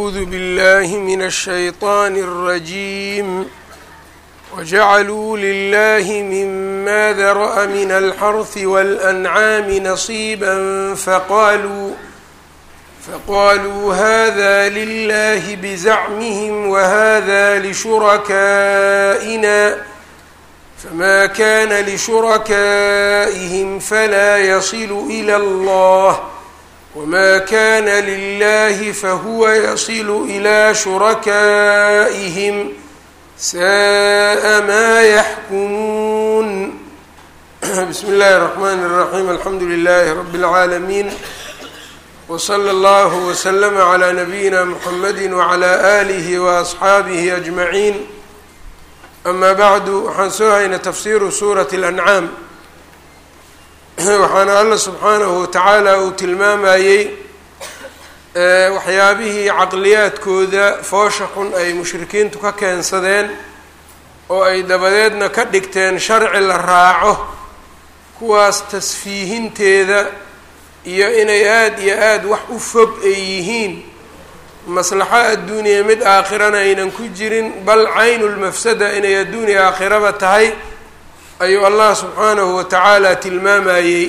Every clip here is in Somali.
أعوذ بالله من الشيطان الرجيم وجعلوا لله مما ذرأ من الحرث والأنعام نصيبا فقالوا فقالوا هذا لله بزعمهم وهذا لشركائنا فما كان لشركائهم فلا يصل إلى الله وما كان لله فهو يصل إلى شركائهم ساء ما يحكمون بسم الله الرحمن الرحيم الحمد لله رب العالمين وصلى الله وسلم على نبينا محمد وعلى آله وأصxaabihi أجمعين أما bعdu waxaan soo haynay tafsiru suuraة الأنcaam waxaana alla subxaanahu watacaala uu tilmaamayey waxyaabihii caqliyaadkooda foosha xun ay mushrikiintu ka keensadeen oo ay dabadeedna ka dhigteen sharci la raaco kuwaas tasfiihinteeda iyo inay aada iyo aada wax u fog ay yihiin maslaxo adduuniya mid aakhirana aynan ku jirin bal caynulmafsada inay adduuniya aakhiraba tahay ayuu allah subxaanahu watacaala tilmaamayey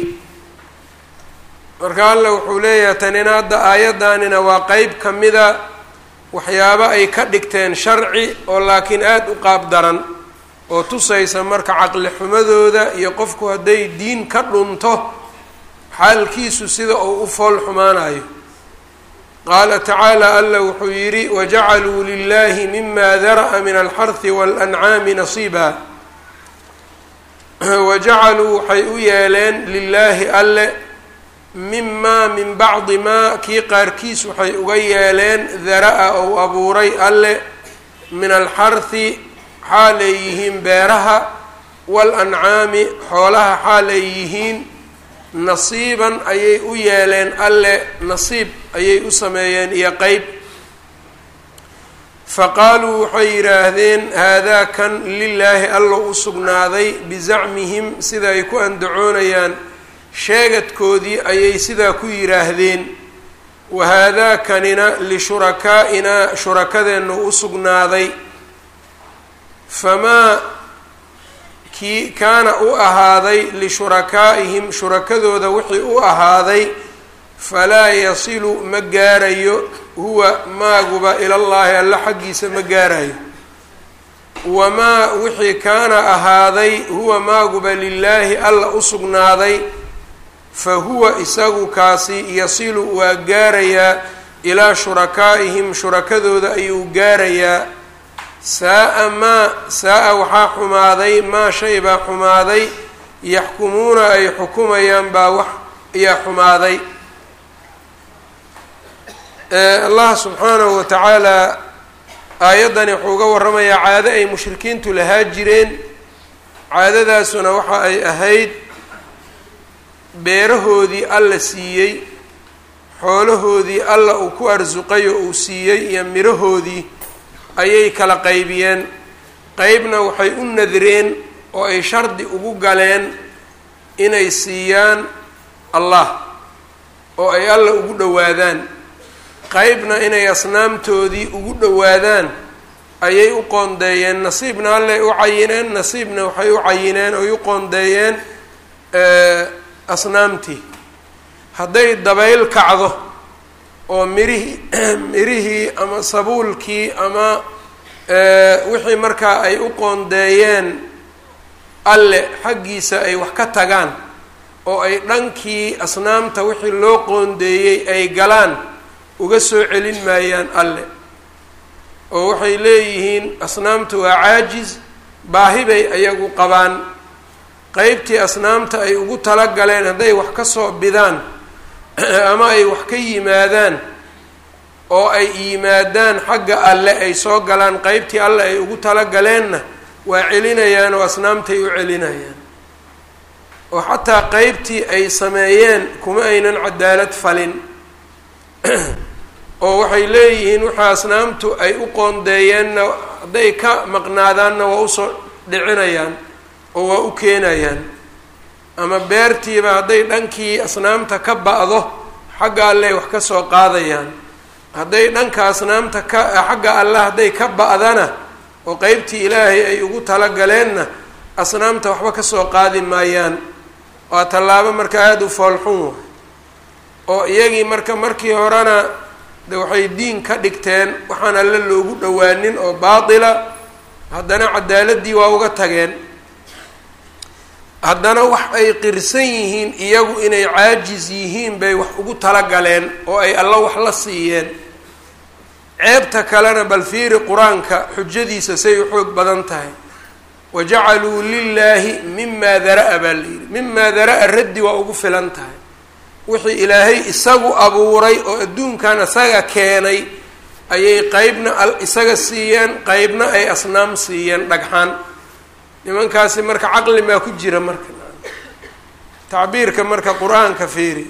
marka alla wuxuu leeyahay tanina hadda aayaddaanina waa qeyb ka mida waxyaabo ay ka dhigteen sharci oo laakiin aada u qaab daran oo tusaysa marka caqli xumadooda iyo qofku hadday diin ka dhunto xaalkiisu sida uu u fool xumaanayo qaala tacaala alla wuxuu yidhi wajacaluu lilahi mima dara'a min alxarhi walancaami nasiiba wajacaluu waxay u yeeleen lilaahi alle mimaa min bacdi maa kii qaarkiis waxay uga yeeleen dara-a ou abuuray alle min alxarhi xaal ay yihiin beeraha waalancaami xoolaha xaal ay yihiin nasiiban ayay u yeeleen alle nasiib ayay u sameeyeen iyo qeyb faqaaluu waxay yidhaahdeen haadaa kan lilaahi alla u sugnaaday bizacmihim sida ay ku andacoonayaan sheegadkoodii ayay sidaa ku yidhaahdeen wa haadaa kanina lishurakaainaa shurakadeennu u sugnaaday famaa kii kaana u ahaaday lishurakaa'ihim shurakadooda wixii u ahaaday falaa yasilu ma gaarayo huwa maaguba ilallaahi alla xaggiisa ma gaarayo wamaa wixii kaana ahaaday huwa maaguba lilaahi alla u sugnaaday fa huwa isagu kaasi yasilu waa gaarayaa ilaa shurakaa'ihim shurakadooda ayuu gaarayaa saa-a maa saa-a waxaa xumaaday maa shay baa xumaaday yaxkumuuna ay xukumayaan baa wax ayaa xumaaday allah subxaanahu wa tacaala aayaddani wuxuu uga warramayaa caado ay mushrikiintu lahaa jireen caadadaasuna waxa ay ahayd beerahoodii alla siiyey xoolahoodii alla uu ku arsuqay oo uu siiyey iyo mirahoodii ayay kala qaybiyeen qeybna waxay u nadreen oo ay shardi ugu galeen inay siiyaan allah oo ay alla ugu dhowaadaan qeybna inay asnaamtoodii ugu dhowaadaan ayay u qoondeeyeen nasiibna allay u cayineen nasiibna waxay u cayineen oy u qoondeeyeen asnaamtii hadday dabayl kacdo oo mirihii mirihii ama sabuulkii ama wixii markaa ay u qoondeeyeen alle xaggiisa ay wax ka tagaan oo ay dhankii asnaamta wixii loo qoondeeyey ay galaan uga soo celin maayaan alle oo waxay leeyihiin asnaamtu waa caajis baahi bay ayagu qabaan qeybtii asnaamta ay ugu talagaleen hadday wax ka soo bidaan ama ay wax ka yimaadaan oo ay yimaadaan xagga alle ay soo galaan qeybtii alle ay ugu talagaleenna waa celinayaan oo asnaamtay u celinayaan oo xataa qeybtii ay sameeyeen kuma aynan cadaalad falin oo waxay leeyihiin waxa asnaamtu ay u qoondeeyeenna hadday ka maqnaadaanna waa usoo dhicinayaan oo waa u keenayaan ama beertiiba hadday dhankii asnaamta ka ba-do xagga alley wax ka soo qaadayaan hadday dhanka asnaamta ka xagga allah hadday ka ba-dana oo qeybtii ilaahay ay ugu talagaleenna asnaamta waxba kasoo qaadi maayaan waa tallaabo marka aada u foolxun waay oo iyagii marka markii horena de waxay diin ka dhigteen waxaan alle loogu dhowaanin oo baatila haddana cadaaladii waa uga tageen haddana wax ay qirsan yihiin iyagu inay caajis yihiin bay wax ugu talagaleen oo ay alla wax la siiyeen ceebta kalena bal fiiri qur-aanka xujadiisa say u xoog badan tahay wajacaluu lilaahi mimaa dara-a baa la yidhi mimaa dara-a raddi waa ugu filan tahay wixii ilaahay isagu abuuray oo adduunkan isaga keenay ayay qeybna isaga siiyeen qeybna ay asnaam siiyeen dhagxaan nimankaasi marka caqli maa ku jira marka tacbiirka marka qur-aanka fiiri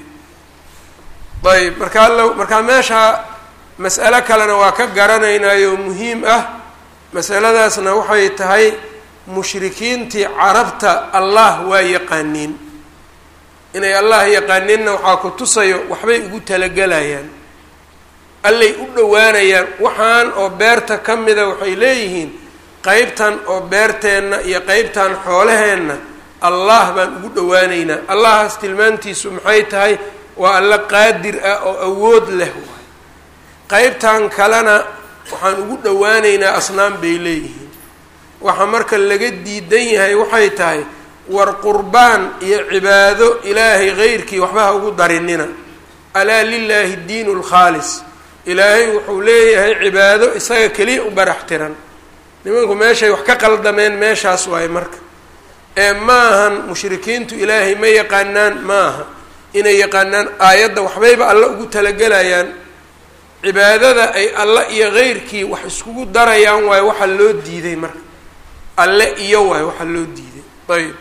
ayb marka alla markaa meeshaa mas'alo kalena waa ka garanaynayo muhiim ah masaladaasna waxay tahay mushrikiintii carabta allah waa yaqaaniin inay allah yaqaaniinna waxaa ku tusayo waxbay ugu talagelayaan allay u dhowaanayaan waxaan oo beerta ka mida waxay leeyihiin qeybtan oo beerteenna iyo qeybtan xoolaheenna allah baan ugu dhowaaneynaa allahaas tilmaantiisu maxay tahay waa alla qaadir ah oo awood leh waay qeybtan kalena waxaan ugu dhowaaneynaa asnaam bay leeyihiin waxaa marka laga diidan yahay waxay tahay war qurbaan iyo cibaado ilaahay keyrkii waxba ha ugu darinina alaa lilaahi diinu lkhaalis ilaahay wuxuu leeyahay cibaado isaga keliya u barax tiran nimanku meeshay wax ka qaldameen meeshaas waaye marka ee maahan mushrikiintu ilaahay ma yaqaanaan maaha inay yaqaanaan aayadda waxbayba alla ugu talagelayaan cibaadada ay alla iyo keyrkii wax iskugu darayaan waayo waxaa loo diiday marka alle iyo waayo waxaa loo diiday ayb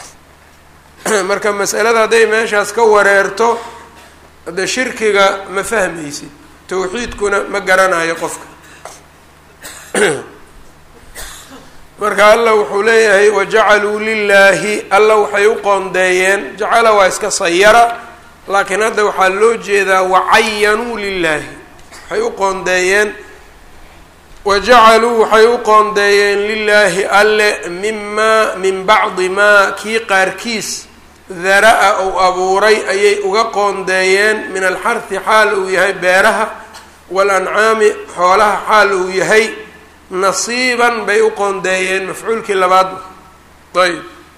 marka masalada hadday meeshaas ka wareerto hadde shirkiga ma fahmaysid tawxiidkuna ma garanayo qofka marka alla wuxuu leeyahay wajacaluu lilaahi alla waxay u qoondeeyeen jacala waa iska sayara laakiin hadda waxaa loo jeedaa wacayanuu lilaahi waxay u qoondeeyeen wajacaluu waxay u qoondeeyeen lilaahi alle mimaa min bacdi maa kii qaarkiis dara-a ou abuuray ayay uga qoondeeyeen min alxarhi xaal uu yahay beeraha waalancaami xoolaha xaal uu yahay nasiiban bay u qoondeeyeen mafcuulkii labaad ayb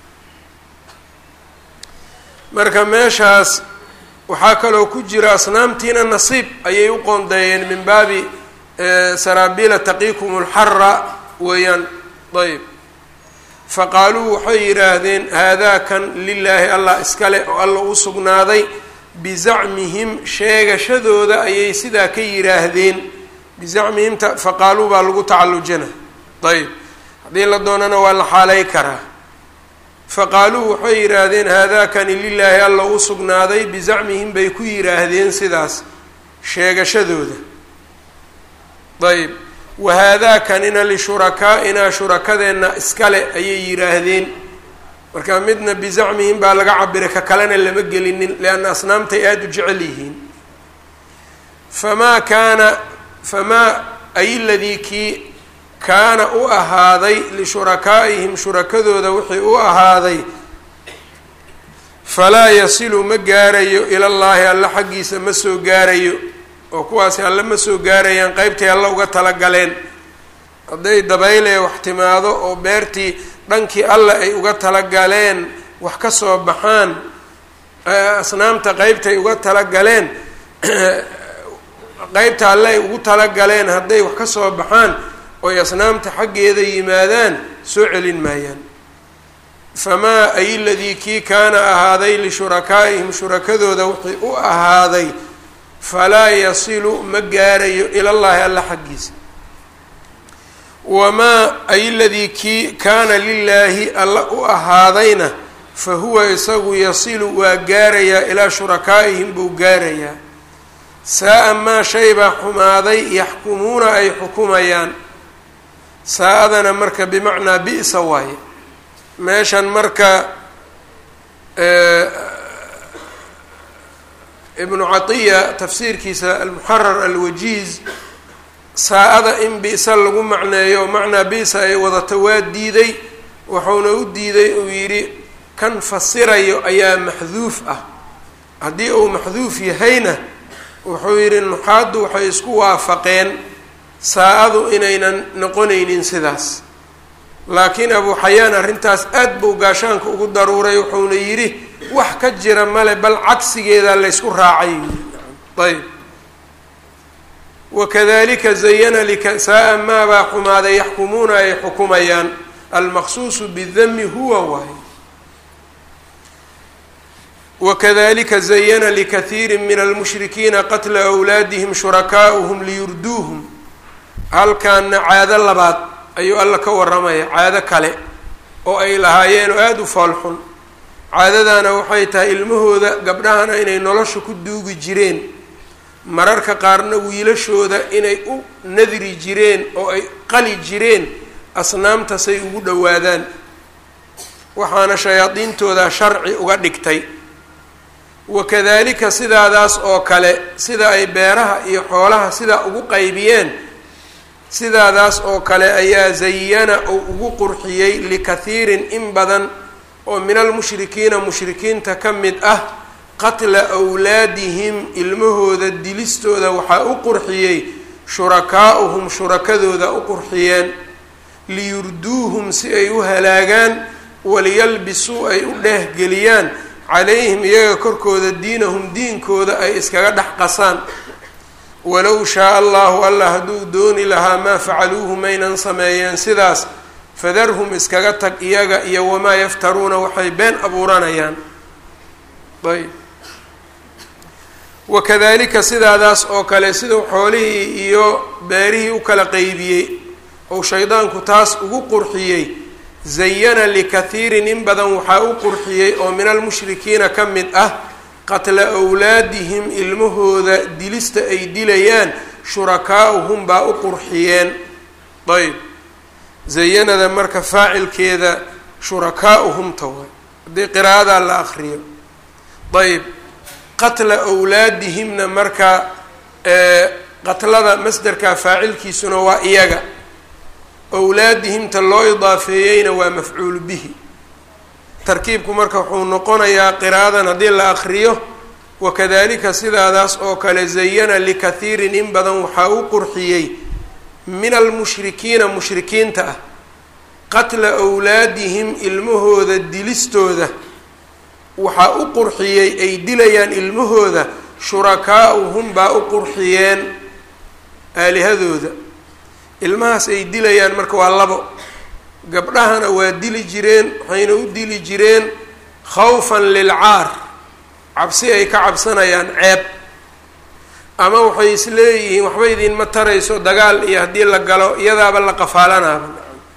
marka meeshaas waxaa kaloo ku jira asnaamtiina nasiib ayay u qoondeeyeen min baabi saraabila taqiikum lxara weeyaan ayb faqaaluu waxay yidhaahdeen haadaa kan lilaahi allah iskale oo alla u sugnaaday bizacmihim sheegashadooda ayay sidaa ka yidhaahdeen bizacmihimta faqaaluu baa lagu tacallujina ayb haddii la doonana waa la xaalay karaa faqaaluu waxay yidhaahdeen haadaakani lilaahi alla u sugnaaday bizacmihim bay ku yidhaahdeen sidaas sheegashadooda ayb wahaadaakanina lishurakaainaa shurakadeenna iskale ayay yidhaahdeen marka midna bizacmihim baa laga cabiray ka kalena lama gelinin lianna asnaamtay aada u jecel yihiin famaa kaana famaa ay ladii kii kaana u ahaaday lishurakaaihim shurakadooda wixii u ahaaday falaa yasilu ma gaarayo ilallaahi alla xaggiisa ma soo gaarayo oo kuwaasi alle ma soo gaarayaan qeybtay alla uga talagaleen hadday dabaylee wax timaado oo beertii dhankii alle ay uga talagaleen wax ka soo baxaan asnaamta qeybtay uga talagaleen qeybta alle ay ugu talagaleen hadday wax ka soo baxaan oy asnaamta xaggeeda yimaadaan soo celin maayaan famaa ay ladii kii kaana ahaaday lishurakaaihim shurakadooda wixii u ahaaday falaa yasilu ma gaarayo ilallaahi alla xaggiisa wamaa ay ladii kii kaana lilaahi alla u ahaadayna fa huwa isagu yasilu waa gaarayaa ilaa shurakaa'ihim buu gaarayaa saa-a maa shay baa xumaaday yaxkumuuna ay xukumayaan saa-adana marka bimacnaa bi-sa waaye meeshan marka ibnu catiya tafsiirkiisa almuxarar alwajiiz saa-ada in bisa lagu macneeyo macnaa bisa ay wadata waa diiday wuxuuna u diiday uu yidhi kan fasirayo ayaa maxduuf ah haddii uu maxduuf yahayna wuxuu yidhi nuxaaddu waxay isku waafaqeen saa-adu inaynan noqonaynin sidaas laakiin abu xayaan arrintaas aad buu gaashaanka ugu daruuray wuxuuna yidhi wax ka jira male bal cagsigeeda laysku raacay ayb wakadalika zayana lika saa-a maabaa xumaaday yaxkumuuna ay xukumayaan almaqsuusu bidami huwa waay wakadalika zayana likathiiri min almushrikiina qatla awlaadihim shurakaa'uhum liyurduuhum halkaana caado labaad ayuu alla ka waramaya caado kale oo ay lahaayeen oo aada u foolxun caadadaana waxay tahay ilmahooda gabdhahana inay nolosha ku duugi jireen mararka qaarna wiilashooda inay u nadri jireen oo ay qali jireen asnaamtasay ugu dhowaadaan waxaana shayaadiintooda sharci uga dhigtay wakadalika sidaadaas oo kale sida ay beeraha iyo xoolaha sidaa ugu qaybiyeen sidaadaas oo kale ayaa zayana uu ugu qurxiyey likathiirin in badan oo min almushrikiina mushrikiinta ka mid ah qatla awlaadihim ilmahooda dilistooda waxaa u qurxiyey shurakaa'uhum shurakadooda u qurxiyeen liyurduuhum si ay u halaagaan waliyalbisuu ay u dheehgeliyaan calayhim iyaga korkooda diinahum diinkooda ay iskaga dhex qasaan walow shaa allahu allah hadduu dooni lahaa maa facaluuhu maynan sameeyeen sidaas fadarhum iskaga tag iyaga iyo wamaa yaftaruuna waxay been abuuranayaan ayb wakadalika sidaadaas oo kale siduu xoolihii iyo beerihii u kala qeybiyey ou shaydaanku taas ugu qurxiyey zayana likathiirin in badan waxaa u qurxiyey oo min almushrikiina ka mid ah qatla awlaadihim ilmahooda dilista ay dilayaan shurakaa'uhum baa u qurxiyeen ayb zayanada marka faacilkeeda shurakaa'uhum tawa haddii qiraa'adaa la akriyo ayb qatla awlaadihimna marka qatlada masderka faacilkiisuna waa iyaga awlaadihimta loo idaafeeyeyna waa mafcuulu bihi tarkiibku marka wuxuu noqonayaa qiraa'adan haddii la akriyo wakadalika sidaadaas oo kale zayana likathiirin in badan waxaa u qurxiyey min almushrikiina mushrikiinta ah qatla awlaadihim ilmahooda dilistooda waxaa u qurxiyey ay dilayaan ilmahooda shurakaa'uhum baa u qurxiyeen aalihadooda ilmahaas ay dilayaan marka waa labo gabdhahana waa dili jireen waxayna u dili jireen khawfan lilcaar cabsi ay ka cabsanayaan ceeb ama waxay is leeyihiin waxba idinma tarayso dagaal iyo haddii la galo iyadaaba la qafaalanaaba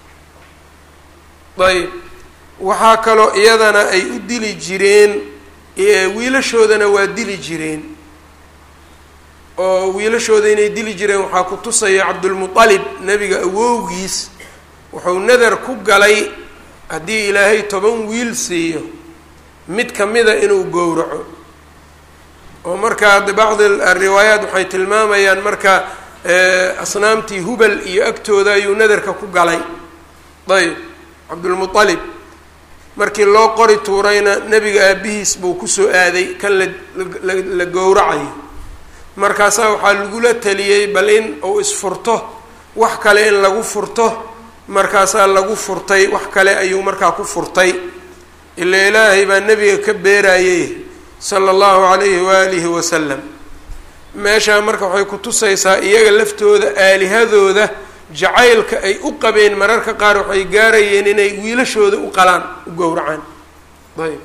ayb waxaa kaloo iyadana ay u dili jireen wiilashoodana waa dili jireen oo wiilashooda inay dili jireen waxaa ku tusaya cabdulmutalib nebiga awowgiis wuxuu nadar ku galay haddii ilaahay toban wiil siiyo mid kamida inuu gowraco oo markaa bacdi ariwaayaat waxay tilmaamayaan marka asnaamtii hubal iyo agtooda ayuu nadarka ku galay ayb cabdulmualib markii loo qori tuurayna nebiga aabihiis buu kusoo aaday kan la la gowracayo markaasaa waxaa lagula taliyey bal in uu isfurto wax kale in lagu furto markaasaa lagu furtay wax kale ayuu markaa ku furtay ila ilaahay baa nebiga ka beerayay sala allahu calayhi waalihi wasalam meeshaa marka waxay ku tusaysaa iyaga laftooda aalihadooda jacaylka ay u qabeen mararka qaar waxay gaarayeen inay wiilashooda u qalaan u gowracaan ayb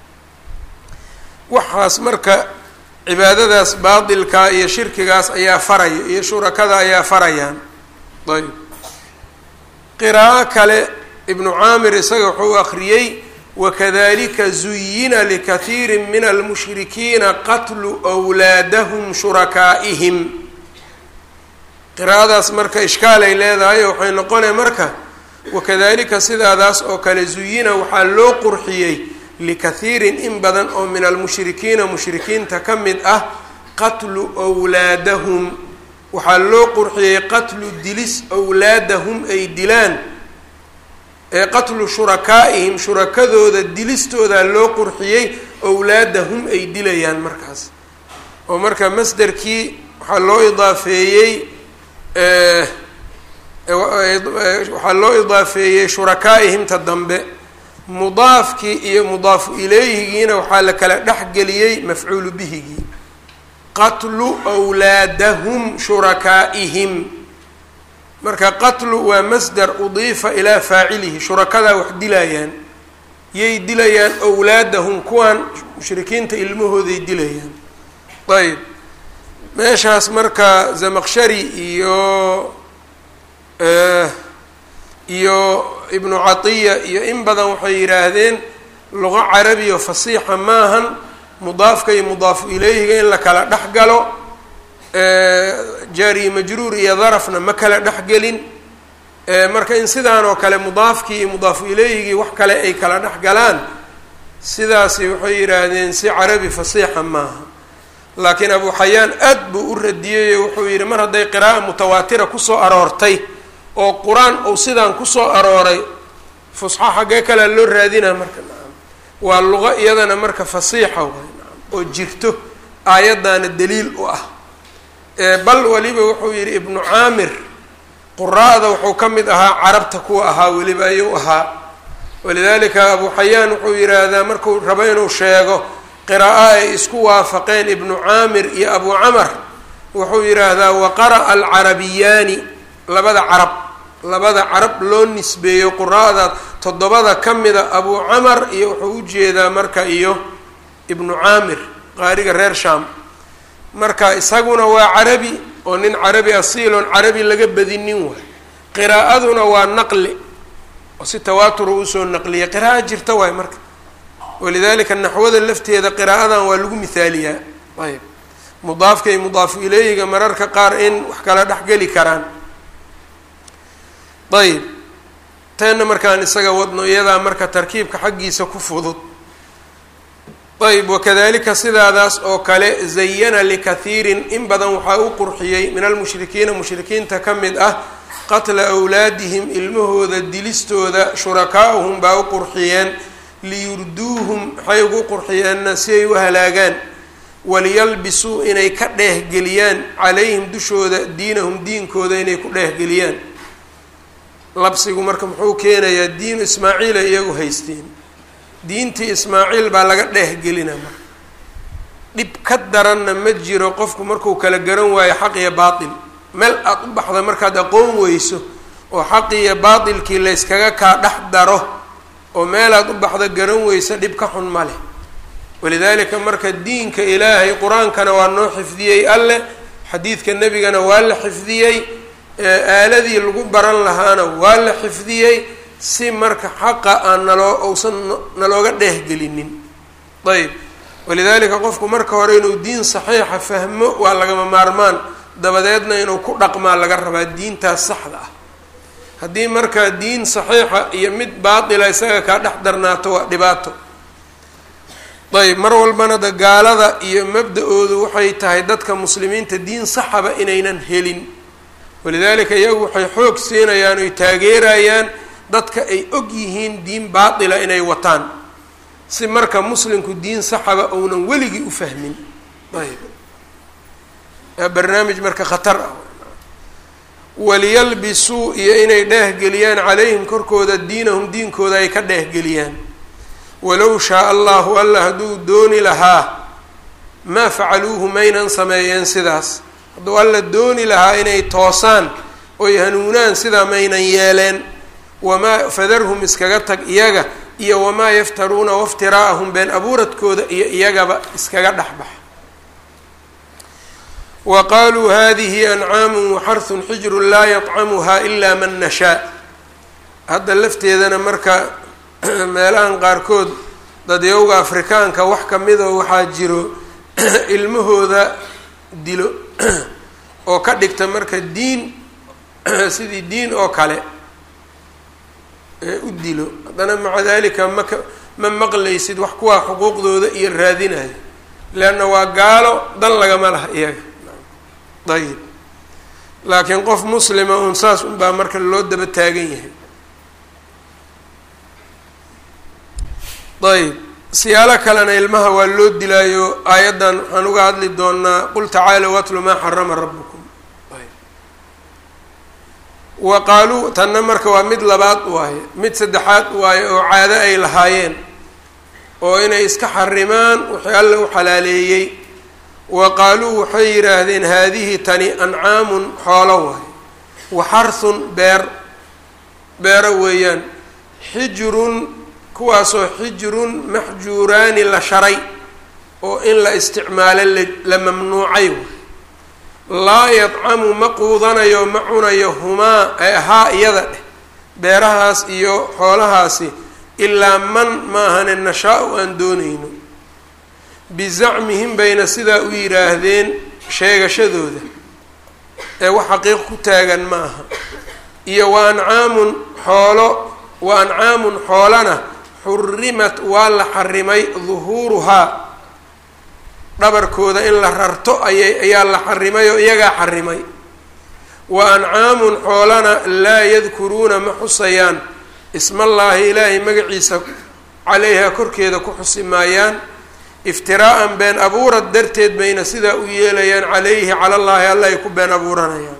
waxaas marka cibaadadaas baatilkaa iyo shirkigaas ayaa faraya iyo shurakada ayaa farayaan ayb qiraa'o kale ibnu caamir isaga wuxuu akriyey wakadalika zuyina likathiiri min almushrikiina qatlu wlaadahum shurakaa'ihim qiraa'adaas marka ishkaalay leedahay waxay noqonay marka wakadalika sidaadaas oo kale zuyina waxaa loo qurxiyey likathiirin in badan oo min almushrikiina mushrikiinta ka mid ah qatlu wlaadahum waxaa loo qurxiyey qatlu dilis wlaadahum ay dilaan ee qatlu shurakaa'ihim shurakadooda dilistoodaa loo qurxiyey owlaadahum ay dilayaan markaas oo marka masderkii waxaa loo idaafeeyey waxaa loo idaafeeyey shurakaa'ihimta dambe mudaafkii iyo mudaafu ilayhigiina waxaa la kala dhexgeliyey mafcuulu bihigii qatlu wlaadahum shurakaa'ihim marka qatlu waa masdar udiifa ilaa faacilihi shurakadaa wax dilayaan yay dilayaan owlaadahum kuwan mushrikiinta ilmahooday dilayaan ayb meeshaas marka zamaqshari iyo iyo ibnu catiya iyo in badan waxay yidhaahdeen luqo carabi oo fasiixa maahan mudaafka iyo mudaafu ilayhiga in la kala dhex galo jaariyi majruur iyo darafna ma kala dhexgelin marka in sidaan oo kale mudaafkii iyo mudaafu ilayhigii wax kale ay kala dhex galaan sidaasi waxay yidhaahdeen si carabi fasiixa maaha laakiin abu xayaan aad buu u radiyey oo wuxuu yidhi mar hadday qira'a mutawaatira kusoo aroortay oo qur-aan uu sidaan kusoo arooray fusxo xaggee kalea loo raadinaa marka nacam waa luqo iyadana marka fasiixa way nacam oo jirto aayaddaana daliil u ah bal weliba wuxuu yidhi ibnu caamir quraa'da wuxuu ka mid ahaa carabta kuwa ahaa weliba ayuu ahaa walidaalika abu xayaan wuxuu yidhaahdaa markuu rabo inuu sheego qiraa'o ay isku waafaqeen ibnu caamir iyo abu camar wuxuu yidhaahdaa waqara'a alcarabiyaani labada carab labada carab loo nisbeeyo quraa'da toddobada ka mida abu camar iyo wuxuu ujeedaa marka iyo ibnu caamir qaariga reer shaam marka isaguna waa carabi oo nin carabi asiiloon carabi laga badinin waay qiraa'aduna waa naqli oo si tawaaturu usoo naqliyay qiraa'o jirta waay marka walidalika naxwada lafteeda qiraa'adan waa lagu mihaaliyaa ayb mudaafka iyo mudaafu ileyhiga mararka qaar in wax kala dhexgeli karaan ayb teenna markaan isaga wadno iyadaa marka tarkiibka xaggiisa ku fudud ayb wakadalika sidaadaas oo kale zayana likathiirin in badan waxaa u qurxiyey min almushrikiina mushrikiinta ka mid ah qatla awlaadihim ilmahooda dilistooda shurakaa'uhum baa u qurxiyeen liyurduuhum maxay ugu qurxiyeenna si ay u halaagaan waliyalbisuu inay ka dheehgeliyaan calayhim dushooda diinahum diinkooda inay ku dheehgeliyaan labsigu marka muxuu keenayaa diinu ismaaciila iyagu haysteen diintii ismaaciil baa laga dheehgelina marka dhib ka daranna ma jiro qofku markuu kala garan waayo xaq iyo baatil meel aada u baxda markaad aqoon weyso oo xaqi iyo baatilkii layskaga kaa dhex daro oo meelaad u baxda garan weysa dhib ka xun ma leh walidaalika marka diinka ilaahay qur-aankana waa noo xifdiyey alleh xadiidka nebigana waa la xifdiyey aaladii lagu baran lahaana waa la xifdiyey si marka xaqa aan naloo uusan nalooga dheehgelinin ayb walidaalika qofku marka hore inuu diin saxiixa fahmo waa lagama maarmaan dabadeedna inuu ku dhaqmaa laga rabaa diintaas saxda ah haddii marka diin saxiixa iyo mid baatila isaga kaa dhex darnaato waa dhibaato ayb mar walbana da gaalada iyo mabda-oodu waxay tahay dadka muslimiinta diin saxaba inaynan helin walidaalika iyagu waxay xoog siinayaan oy taageerayaan dadka ay og yihiin diin baatila inay wataan si marka muslimku diin saxaba ounan weligii u fahmin ayb barnaamij marka khatar ah waliyalbisuu iyo inay dheehgeliyaan calayhim korkooda diinahum diinkooda ay ka dheehgeliyaan walow shaa allahu alla hadduu dooni lahaa maa facaluuhu maynan sameeyeen sidaas hadduu alla dooni lahaa inay toosaan oy hanuunaan sidaa maynan yeeleen wamaa fadarhum iskaga tag iyaga iyo wamaa yaftaruuna waftiraa'ahum been abuuradkooda iyo iyagaba iskaga dhexbax wa qaaluu hadihi ancaamu waxarhun xijrun laa yطcamuha ila man nashaa hadda lafteedana marka meelahan qaarkood dadyowga afrikaanka wax kamidoo waxaa jiro ilmahooda dilo oo ka dhigta marka diin sidii diin oo kale u dilo haddana maca dalika maka ma maqlaysid wax kuwaa xuquuqdooda iyo raadinayo leanna waa gaalo dan lagama laha iyaga ayib laakiin qof muslima uun saas unbaa marka loo daba taagan yahay ayb siyaalo kalena ilmaha waa loo dilaayo aayaddan waxaan uga hadli doonaa qul tacaalow atlu maa xarama rabukum wa qaaluu tanna marka waa mid labaad waaye mid saddexaad waaye oo caado ay lahaayeen oo inay iska xarimaan wixii alla u xalaaleeyey wa qaaluu waxay yidhaahdeen haadihi tani ancaamun xoolo waaye wa xarhun beer beero weeyaan xijrun kuwaasoo xijrun maxjuuraani la sharay oo in la isticmaalo la mamnuucay waay laa yadcamu ma quudanayo ma cunayo humaa ee ahaa iyada dheh beerahaas iyo xoolahaasi ilaa man maahane nashaa-u aan doonayno bizacmihim bayna sidaa u yidhaahdeen sheegashadooda ee wax xaqiiq ku taagan ma aha iyo wa ancaamun xoolo wa ancaamun xoolana xurimat waa la xarimay duhuuruhaa dhabarkooda in la rarto ayay ayaa la xarimay oo iyagaa xarimay wa ancaamun xoolana laa yadkuruuna ma xusayaan ismallaahi ilaahay magaciisa caleyhaa korkeeda ku xusi maayaan iftiraa'an been abuurad darteed bayna sidaa u yeelayaan calayhi cala llaahi alla ay ku been abuuranayaan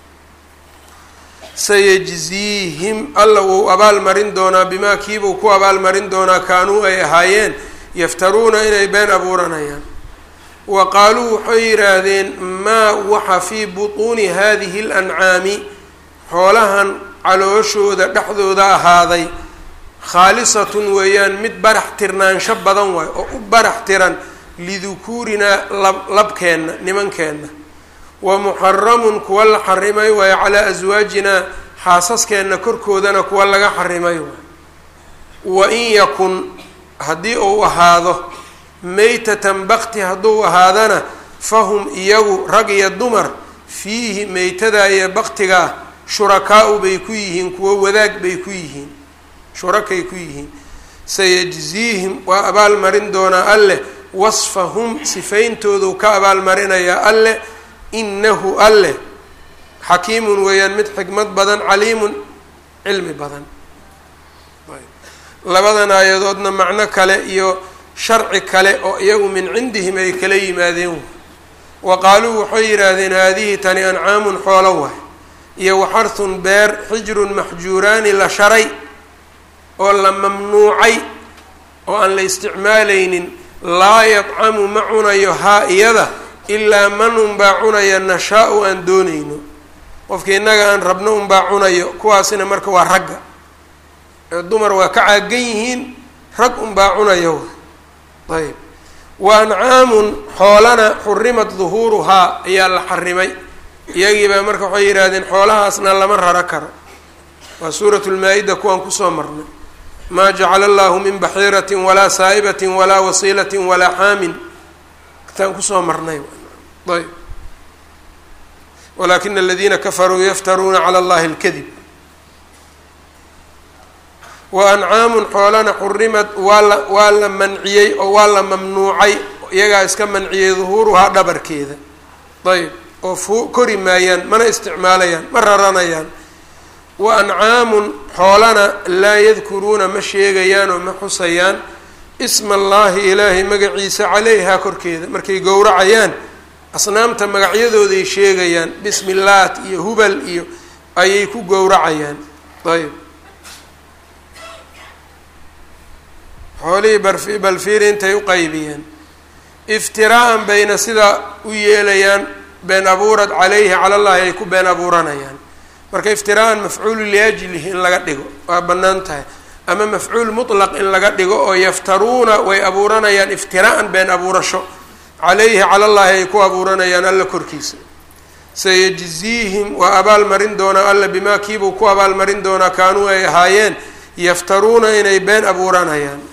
sayajziihim alla wuu abaalmarin doonaa bimaa kiibuu ku abaalmarin doonaa kaanuu ay ahaayeen yaftaruuna inay been abuuranayaan wa qaaluu waxay yidhaahdeen maa waxa fii butuuni hadihi lancaami xoolahan calooshooda dhexdooda ahaaday khaalisatun weeyaan mid barax tirnaansho badan waay oo u barax tiran lidukuurinaa lab labkeenna nimankeenna wa muxaramun kuwa la xarimay waayo calaa aswaajinaa xaasaskeenna korkoodana kuwa laga xarimay waay wa in yakun haddii uu ahaado meytatan bakti hadduu ahaadana fahum iyagu rag iyo dumar fiihi meytadaa iyo baktigaa shurakaa-u bay ku yihiin kuwo wadaag bay ku yihiin shurakay ku yihiin sayajziihim waa abaalmarin doonaa alleh wasfahum sifayntoodu ka abaalmarinayaa alleh inahu alleh xakiimun weeyaan mid xikmad badan caliimun cilmi badan labadan aayadoodna macno kale iyo sharci kale oo iyagu min cindihim ay kala yimaadeen wa qaaluu waxay yidhaahdeen haadihi tani ancaamun xoolo waay iyo waxarhun beer xijrun maxjuuraani la sharay oo la mamnuucay oo aan la isticmaalaynin laa yadcamu ma cunayo haa iyada ilaa man unbaa cunaya nashaa-u aan doonayno qofkii innaga aan rabno unbaa cunayo kuwaasina marka waa ragga dumar waa ka caagan yihiin rag unbaa cunayo ayb wa ancaamun xoolana xurimat duhuuruhaa ayaa la xarimay iyagiibaa marka waxay yidhaahdeen xoolahaasna lama raro karo waa suurat lmaa-ida kuwaan kusoo marnay maa jacala allahu min baxiiratin walaa saa'ibatin walaa wasiilatin walaa xaamin taan kusoo marnay ayb walakina aladiina kafaruu yaftaruuna cala allahi اlkadib wa ancaamun xoolana xurimad waa la waa la manciyey oo waa la mamnuucay iyagaa iska manciyey duhuuruhaa dhabarkeeda ayb oo fu kori maayaan mana isticmaalayaan ma raranayaan wa ancaamun xoolana laa yadkuruuna ma sheegayaan oo ma xusayaan isma allaahi ilaahay magaciisa caleyhaa korkeeda markay gowracayaan asnaamta magacyadooday sheegayaan bismi laat iyo hubal iyo ayay ku gowracayaan ayb xoolihii barfi balfiiri intay u qaybiyeen iftiraa'an bayna sidaa u yeelayaan been abuurad caleyhi cala llahi ay ku been abuuranayaan marka iftiraa'an mafcuulu liajlihi in laga dhigo waa bannaan tahay ama mafcuul mutlaq in laga dhigo oo yaftaruuna way abuuranayaan iftiraa'an been abuurasho caleyhi cala llahi ay ku abuuranayaan alla korkiisa sayajziihim waa abaalmarin doonaa alla bimaa kiibuu ku abaalmarin doonaa kaanuu ay ahaayeen yaftaruuna inay been abuuranayaan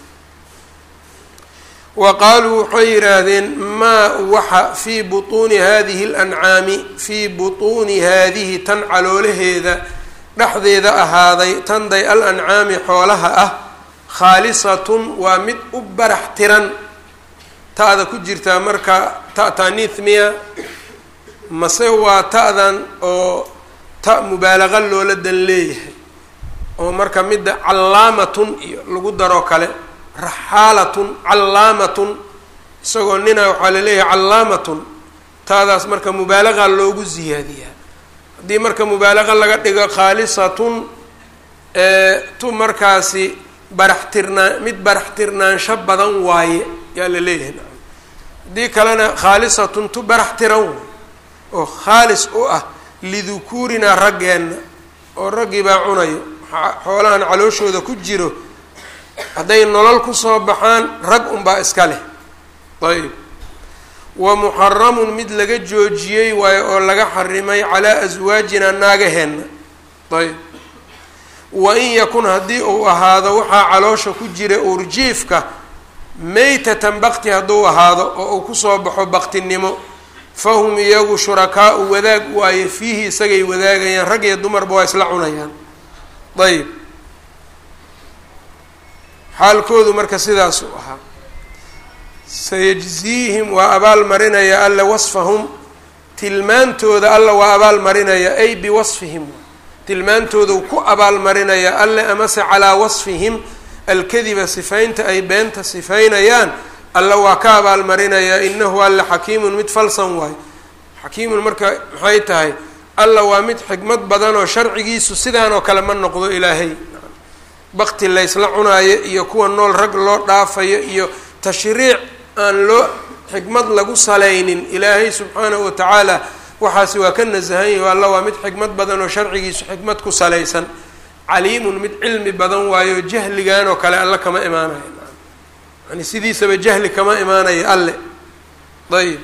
wa qaaluu waxay yidhaahdeen maa waxa fii butuuni hadihi lancaami fii butuuni haadihi tan caloolaheeda dhexdeeda ahaaday tanday al ancaami xoolaha ah khaalisatun waa mid u barax tiran ta'da ku jirtaa marka ta taaniith miya mase waa ta'dan oo ta mubaalaqa loola dan leeyahay oo marka midda callaamatun iyo lagu daroo kale raxaalatun callaamatun isagoo nina waxaa laleeyahay callaamatun taadaas marka mubaalaqa loogu ziyaadiyaa haddii marka mubaalaqa laga dhigo khaalisatun tu markaasi baraxtirnaa mid baraxtirnaansho badan waaye yaa la leeyahay haddii kalena khaalisatun tu barax tiran way oo khaalis u ah lidukuurinaa raggeenna oo raggii baa cunayo xoolahan calooshooda ku jiro hadday nolol kusoo baxaan rag unbaa iska leh ayb wa muxaramun mid laga joojiyey waayo oo laga xarimay calaa aswaajina naagaheenna ayb wa in yakun haddii uu ahaado waxaa caloosha ku jira uurjiifka maytatan bakti hadduu ahaado oo uu kusoo baxo baktinimo fahum iyagu shurakaau wadaag waaye fiihi isagay wadaagayaan rag iyo dumarba waa isla cunayaan ayb xaalkoodu marka sidaasuu ahaa sayajziihim waa abaal marinaya alla wasfahum tilmaantooda alla waa abaal marinaya ay biwasfihim tilmaantoodu ku abaal marinaya alle amase calaa wasfihim alkadiba sifaynta ay beenta sifaynayaan alla waa ka abaal marinaya inahu alla xakiimun mid falsan waayo xakiimun marka maxay tahay alla waa mid xikmad badan oo sharcigiisu sidaan oo kale ma noqdo ilaahay bakti laysla cunaayo iyo kuwa nool rag loo dhaafayo iyo tashriic aan loo xikmad lagu salaynin ilaahay subxaanahu watacaala waxaasi waa ka nasahan yahi alla waa mid xikmad badan oo sharcigiisu xikmad ku salaysan caliimun mid cilmi badan waayo jahligan oo kale alle kama imaanayo yani sidiisaba jahli kama imaanayo alle ayb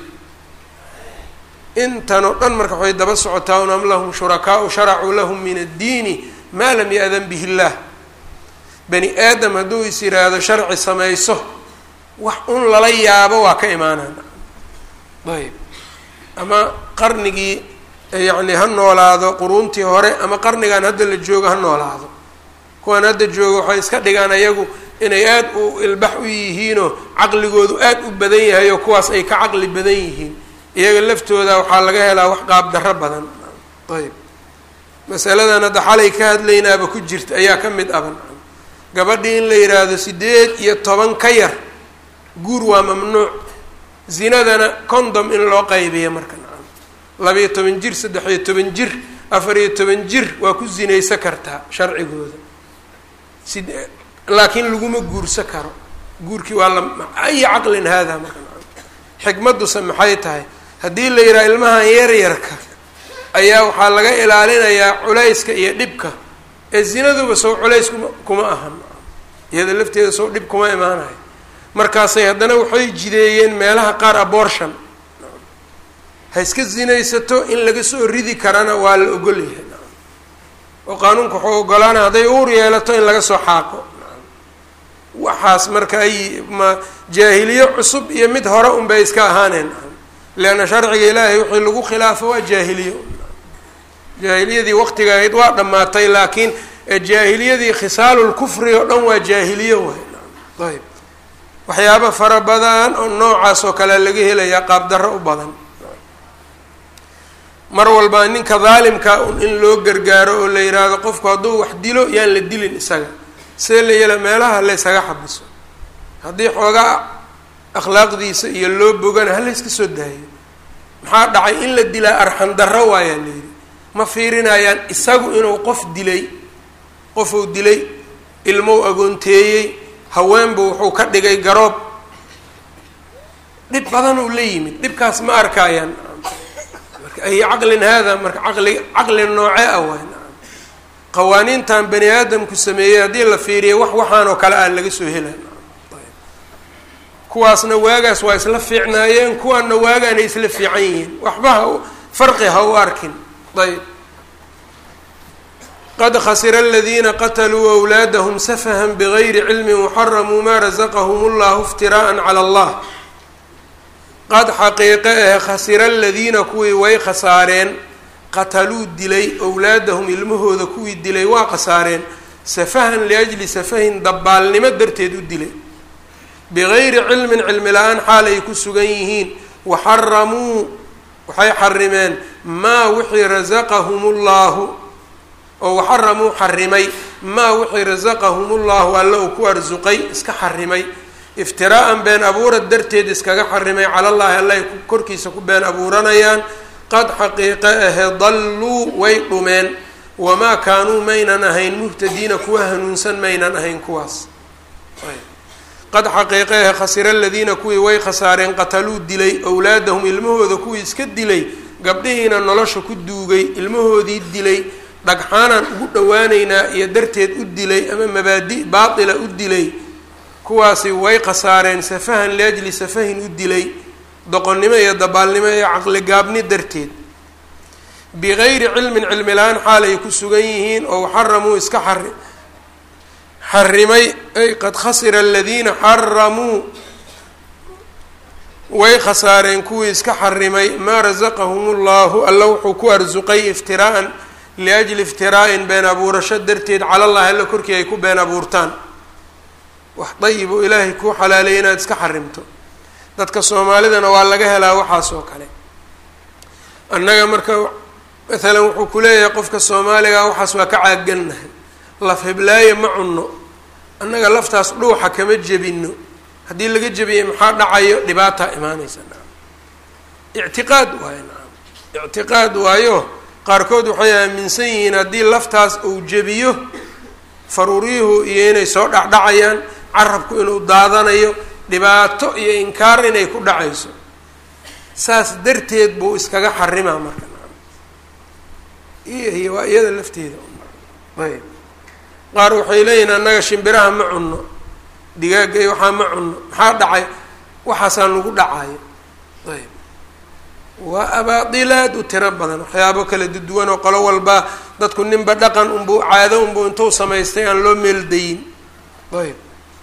intan oo dhan marka waxay daba socotaa un am lahum shurakaau sharacuu lahum min addiini maa lam ya-dan bihi illaah bani aadam hadduu is yiraahdo sharci samayso wax un lala yaabo waa ka imaanana ayb ama qarnigii yacni ha noolaado quruuntii hore ama qarnigan hadda la joogo ha noolaado kuwan hadda joogo waxay iska dhigaan ayagu inay aada u ilbax u yihiinoo caqligoodu aada u badan yahay oo kuwaas ay ka caqli badan yihiin iyaga laftooda waxaa laga helaa wax qaab darro badan ayb masaladan hadda xalay ka hadlaynaaba ku jirta ayaa ka mid aban gabadhii in la yidhaahdo sideed iyo toban ka yar guur waa mamnuuc zinadana condom in loo qaybiya marka nacam labayo toban jir saddex-iyo toban jir afar-iyo toban jir waa ku zinaysa kartaa sharcigooda sid laakiin laguma guursa karo guurkii waa la ayi caqlin haada marka nacam xikmadduse maxay tahay haddii la yidhaha ilmahan yaryarka ayaa waxaa laga ilaalinayaa culayska iyo dhibka ee zinaduba sow culays kuma kuma ahan iyada lafteeda sow dhib kuma imaanayo markaasay haddana waxay jideeyeen meelaha qaar abortion ha iska zinaysato in laga soo ridi karana waa la ogol yahay oo qaanuunka waxuu ogolaana hadday uur yeelato in laga soo xaaqo waxaas marka ay ma jaahiliye cusub iyo mid hore unbay iska ahaaneen leanna sharciga ilaahay wixii lagu khilaafo waa jaahiliyo jaahiliyadii waqtiga ahayd waa dhammaatay laakiin jaahiliyadii khisaalulkufri oo dhan waa jaahiliyo waay ayb waxyaaba fara badan oo noocaas oo kale laga helayaa qaabdarro u badan mar walba ninka daalimka in loo gargaaro oo la yidhaahdo qofku hadduu wax dilo yaan la dilin isaga see la yela meelaha laysaga xabiso haddii xoogaa akhlaaqdiisa iyo loo bogana ha layska soo daayo maxaa dhacay in la dilaa arxan darro waayaa la yidhi ma fiirinayaan isagu inuu qof dilay qofuu dilay ilmou agoonteeyey haweenbu wuxuu ka dhigay garoob dhib badan uu la yimid dhibkaas ma arkayaan marka ay caqlin haada marka caqli caqli noocee ah waay qawaaniintan bani aadamku sameeyey haddii la fiiriyo wax waxaan oo kale ah laga soo helay kuwaasna waagaas waa isla fiicnaayeen kuwaana waagaanay isla fiican yihiin waxba ha farqi ha u arkin ayb qad khasira aladiina qatluu awlaadahum safahan bigayri cilmi waxaramuu maa razaqahum اllahu iftiraءa calى اllah qad xaqiiqe eh khasira aladiina kuwii way khasaareen qataluu dilay owlaadahum ilmahooda kuwii dilay waa khasaareen safahan liajli safahin dabaalnimo darteed u dilay bigayri cilmin cilmi la-aan xaal ay ku sugan yihiin waxaramuu waxay xarimeen maa wixii rasaqahum ullahu oo waxaramuu xarimay maa wixii rasaqahum ullahu alla uu ku arsuqay iska xarimay iftiraa'an been abuura darteed iskaga xarimay calallaahi alla ay korkiisa ku been abuuranayaan qad xaqiiqe ahe dalluu way dhumeen wamaa kaanuu maynan ahayn muhtadiina kuwa hanuunsan maynan ahayn kuwaas qad xaqiiqe ahe khasira aladiina kuwii way khasaareen qataluu dilay owlaadahum ilmahooda kuwii iska dilay gabdhihiina nolosha ku duugay ilmahoodii dilay dhagxaanaan ugu dhowaaneynaa iyo darteed u dilay ama mabaadi baatila u dilay kuwaasi way khasaareen safahan liajli safahin u dilay doqonnimo iyo dabaalnimo iyo caqligaabni darteed bigayri cilmin cilmi la-aan xaal ay ku sugan yihiin oo xaramuu iska xari xarimay ay qad khasira aladiina xaramuu way khasaareen kuwii iska xarimay maa rasaqahum ullahu alla wuxuu ku arsuqay iftiraa'an liajli iftiraa'in been abuurasho darteed calallahi alla korkii ay ku been abuurtaan wax dayib oo ilaahay kuu xalaaleeyay inaad iska xarimto dadka soomaalidana waa laga helaa waxaas oo kale annaga marka maalan wuxuu ku leeyahay qofka soomaaliga waxaas waa ka caagannahay laf heblaaye ma cunno annaga laftaas dhuuxa kama jebino haddii laga jebiyey maxaa dhacayo dhibaataa imaanaysa nacam ictiqaad waayo nacam ictiqaad waayo qaarkood waxay aaminsan yihiin haddii laftaas uu jebiyo faruuryuhu iyo inay soo dhacdhacayaan carabku inuu daadanayo dhibaato iyo inkaar inay ku dhacayso saas darteed buu iskaga xarimaa marka nacam iyo iyo waa iyada lafteeda ayb qaar waxay leeyihin annaga shimbiraha ma cunno digaaga iyo waxaa ma cunno maxaa dhacay waxaasaa nagu dhacayo ayb waa abaadilaad u tiro badan waxyaabo kala duduwan oo qolo walba dadku ninba dhaqan unbuu caado unbuu intuu samaystay aan loo meeldayin ayb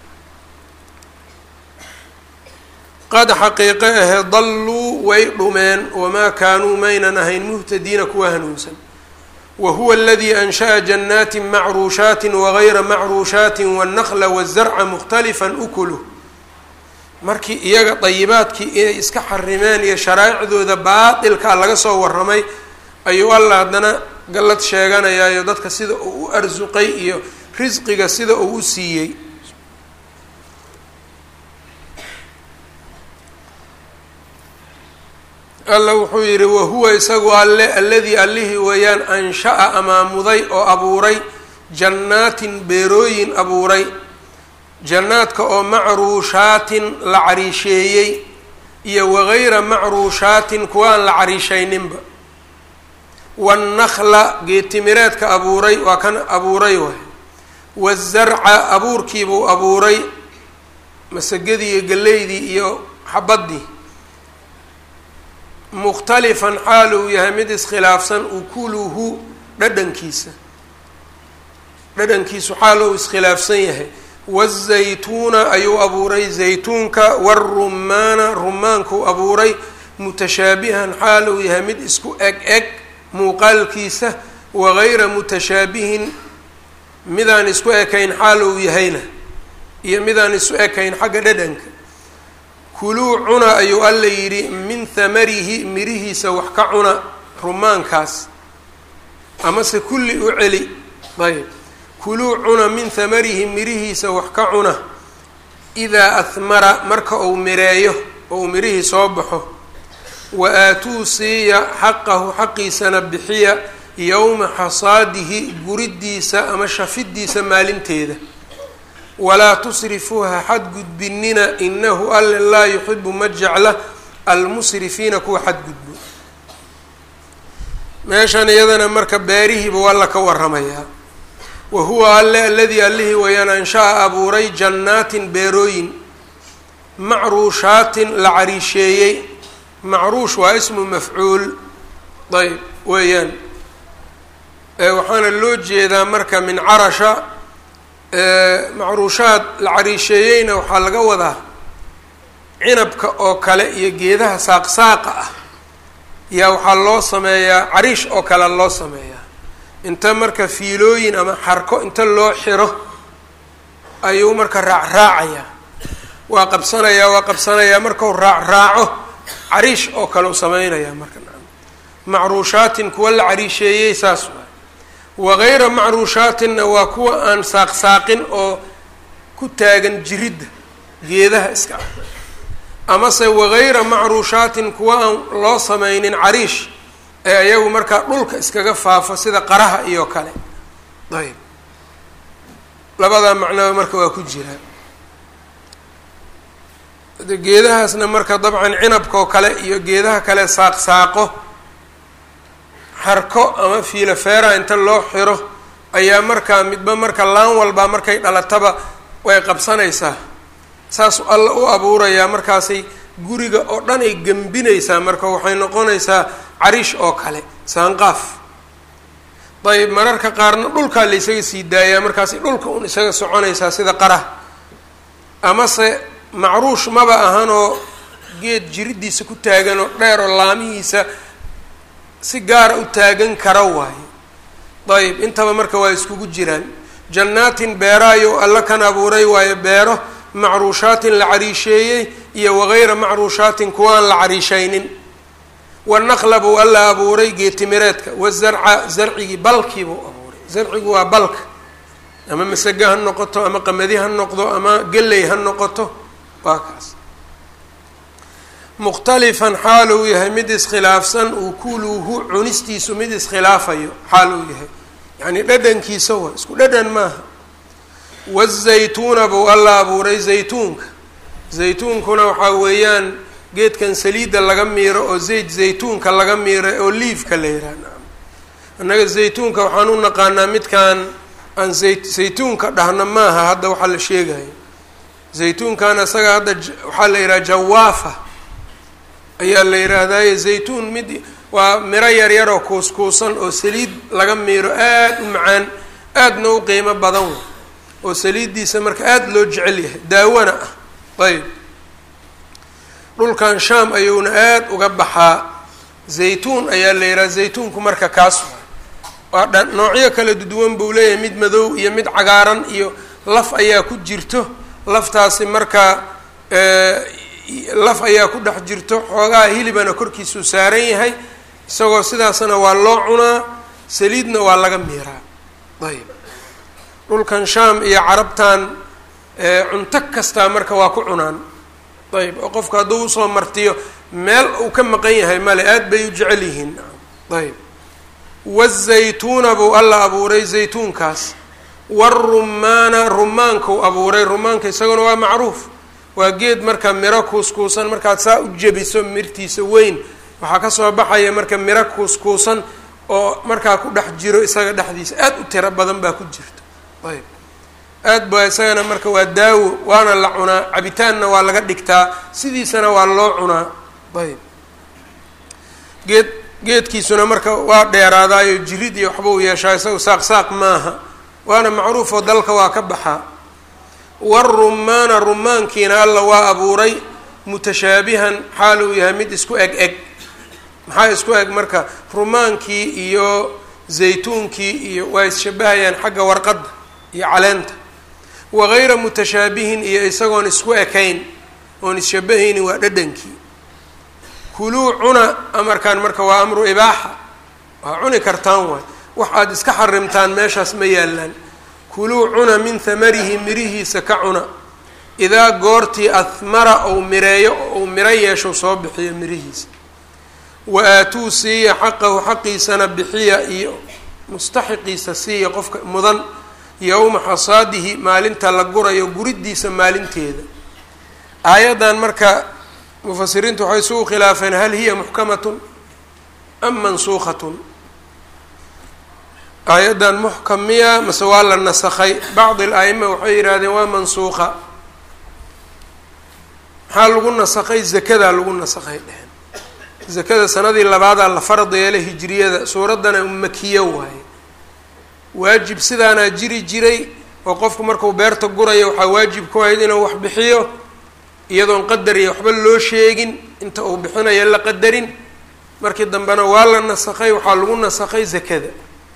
qad xaqiiqe ahe dalluu way dhumeen wamaa kaanuu maynan ahayn muhtadiina kuwa hanuunsan wahuwa aladii ansha'a jannaati macruushaati wagayra macruushaati wاnnakla wالzarca mukhtalifا ukuluh markii iyaga dayibaadkii inay iska xarimeen iyo sharaa'icdooda baatilkaa laga soo warramay ayuu alla haddana gallad sheeganayaayo dadka sida uu u arsuqay iyo risqiga sida uu u siiyey alla wuxuu yidhi wahuwa isagu alle alladii allihii weeyaan ansha-a amaamuday oo abuuray jannaatin beerooyin abuuray jannaadka oo macruushaatin la cariisheeyey iyo wagayra macruushaatin kuwa aan la cariishayninba wannakla geetimireedka abuuray waa kan abuuray waay wazarca abuurkiibuu abuuray masagadii iyo galeydii iyo xabaddii mukhtalifan xaal uu yahay mid iskhilaafsan ukuluhu dhadhankiisa dhadhankiisu xaal uu iskhilaafsan yahay wazaytuuna ayuu abuuray zaytuunka warumaana rumaankuu abuuray mutashaabihan xaal uu yahay mid isku eg eg muuqaalkiisa wagayra mutashaabihin midaan isku ekayn xaal uu yahayna iyo midaan isu ekayn xagga dhadhanka kuluu cuna ayuu alla yidhi min hamarihi mirihiisa wax ka cuna rumaankaas amase kulli u celi ayb kuluu cuna min hamarihi mirihiisa wax ka cuna idaa ahmara marka uu mireeyo oo uu mirihii soo baxo wa aatuu siiya xaqahu xaqiisana bixiya yowma xasaadihi guridiisa ama shafidiisa maalinteeda walaa tusrifuuha xadgudbinina inahu alle laa yuxibu ma jecla almusrifiina kuwa xadgudbo meeshan iyadana marka beerihiiba waa la ka waramayaa wa huwa alle aladii allihii wayaan ansha-a abuuray jannaatin beerooyin macruushaatin la cariisheeyey macruush waa ismu mafcuul ayb weeyaan waxaana loo jeedaa marka min carasha macruushaad la cariisheeyeyna waxaa laga wadaa cinabka oo kale iyo geedaha saaq-saaqa ah yaa waxaa loo sameeyaa cariish oo kale loo sameeyaa inta marka fiilooyin ama xarko inta loo xiro ayuu marka raacraacayaa waa qabsanayaa waa qabsanayaa markau raacraaco cariish oo kale u samaynayaa marka macruushaatin kuwa la cariisheeyey saas waay wagayra macruushaatinna waa kuwa aan saaqsaaqin oo ku taagan jiridda geedaha iska ah amase wagayra macruushaatin kuwa aan loo sameynin cariish ee ayagu markaa dhulka iskaga faafo sida qaraha iyo kale ayb labadaa macnoba marka waa ku jiraa geedahaasna marka dabcan cinabka oo kale iyo geedaha kale saaq saaqo xarko ama fiilo feera inta loo xiro ayaa markaa midba marka laan walbaa markay dhalataba way qabsanaysaa saasuu alla u abuurayaa markaasay guriga oo dhan ay gembinaysaa marka waxay noqonaysaa cariish oo kale saanqaaf dayib mararka qaarna dhulkaa la ysaga sii daayaa markaasay dhulka un isaga soconaysaa sida qarah amase macruush maba ahanoo geed jiriddiisa ku taagan oo dheer oo laamihiisa si gaara u taagan kara waayo dayib intaba marka waa iskugu jiraan jannaatin beeraayo alla kan abuuray waayo beero macruushaatin la cariisheeyey iyo wagayra macruushaatin kuwaan la cariishaynin wanaqla buu alla abuuray geetimireedka wazarca zarcigii balkii buu abuuray zarcigu waa balka ama masage ha noqoto ama qamadi ha noqdo ama geley ha noqoto waa kaas mukhtalifan xaal uu yahay mid iskhilaafsan ukuluhu cunistiisu mid iskhilaafayo xaal uu yahay yacni dhadhankiisa waa isku dhadhan maaha wazaytuuna buu alla abuuray zaytuunka zaytuunkuna waxaa weeyaan geedkan saliidda laga miiro oo zayt zaytuunka laga miiray oo liifka la yihahna annaga zaytuunka waxaan u naqaanaa midkaan aan zayt zaytuunka dhahna maaha hadda waxaa la sheegayo zaytuunkan isaga hadda waxaa la yidhaha jawaafa ayaa la yidhaahdaye zaytuun mid waa miro yaryar oo kuuskuusan oo saliid laga miiro aada u macaan aadna u qiimo badan wa oo saliiddiisa marka aada loo jecel yahay daawana ah ayb dhulkan shaam ayuuna aada uga baxaa zaytuun ayaa la yidhaha zaytuunku marka kaas waa dha noocyo kala duwan buu leeyahay mid madow iyo mid cagaaran iyo laf ayaa ku jirto laftaasi marka laf ayaa ku dhex jirto xoogaha hilibana korkiisuu saaran yahay isagoo sidaasna waa loo cunaa saliidna waa laga miiraa ayb dhulkan shaam iyo carabtan cunto kastaa marka waa ku cunaan ayb oo qofku hadduu usoo martiyo meel uu ka maqan yahay male aad bay u jecel yihiin ayb wazaytuuna buu alla abuuray zaytuunkaas warumaana rumaankau abuuray rumaanka isaguna waa macruuf waa geed marka miro kuuskuusan markaad saa u jebiso mirtiisa weyn waxaa kasoo baxaya marka miro kuuskuusan oo markaa ku dhex jiro isaga dhexdiisa aada u tiro badan baa ku jirta ayb aad ba isagana marka waa daawo waana la cunaa cabitaanna waa laga dhigtaa sidiisana waa loo cunaa ayb geed geedkiisuna marka waa dheeraadaayo jirid iyo waxba u yeeshaa isaga saaq saaq maaha waana macruuf oo dalka waa ka baxaa warumaana rumaankiina alla waa abuuray mutashaabihan xaal uu yahay mid isku eg eg maxaa isku eg marka rumaankii iyo zaytuunkii iyo waa isshabahayaan xagga warqadda iyo caleenta wagayra mutashaabihin iyo isagoon isku ekayn oon isshabahaynin waa dhadhankii kuluu cuna amarkan marka waa amru ibaaxa waa cuni kartaan waay wax aada iska xarimtaan meeshaas ma yaalaan kuluu cuna min hamarihi mirihiisa ka cuna idaa goortii ahmara ou mireeyo oo uu miro yeesho soo bixiyo mirihiisa wa aatuu siiya xaqahu xaqiisana bixiya iyo mustaxiqiisa siiya qofka mudan yowma xasaadihi maalinta la gurayo guridiisa maalinteeda aayaddan marka mufasiriintu waxay isugu khilaafeen hal hiya muxkamatun am mansuukhatun aayaddan muxkam miya mase waa la nasakhay bacdi al-a'ima waxay yidhaahdeen waa mansuuqa maxaa lagu nasakhay zakadaa lagu nasakhay dheheen zakada sanadii labaadaa la farad yeelay hijriyada suuraddana makiyo waaye waajib sidaanaa jiri jiray oo qofku markuu beerta gurayo waxaa waajib ku ahayd inuu wax bixiyo iyadoon qadar iyo waxba loo sheegin inta uu bixinayo la qadarin markii dambena waa la nasakhay waxaa lagu nasakhay zakada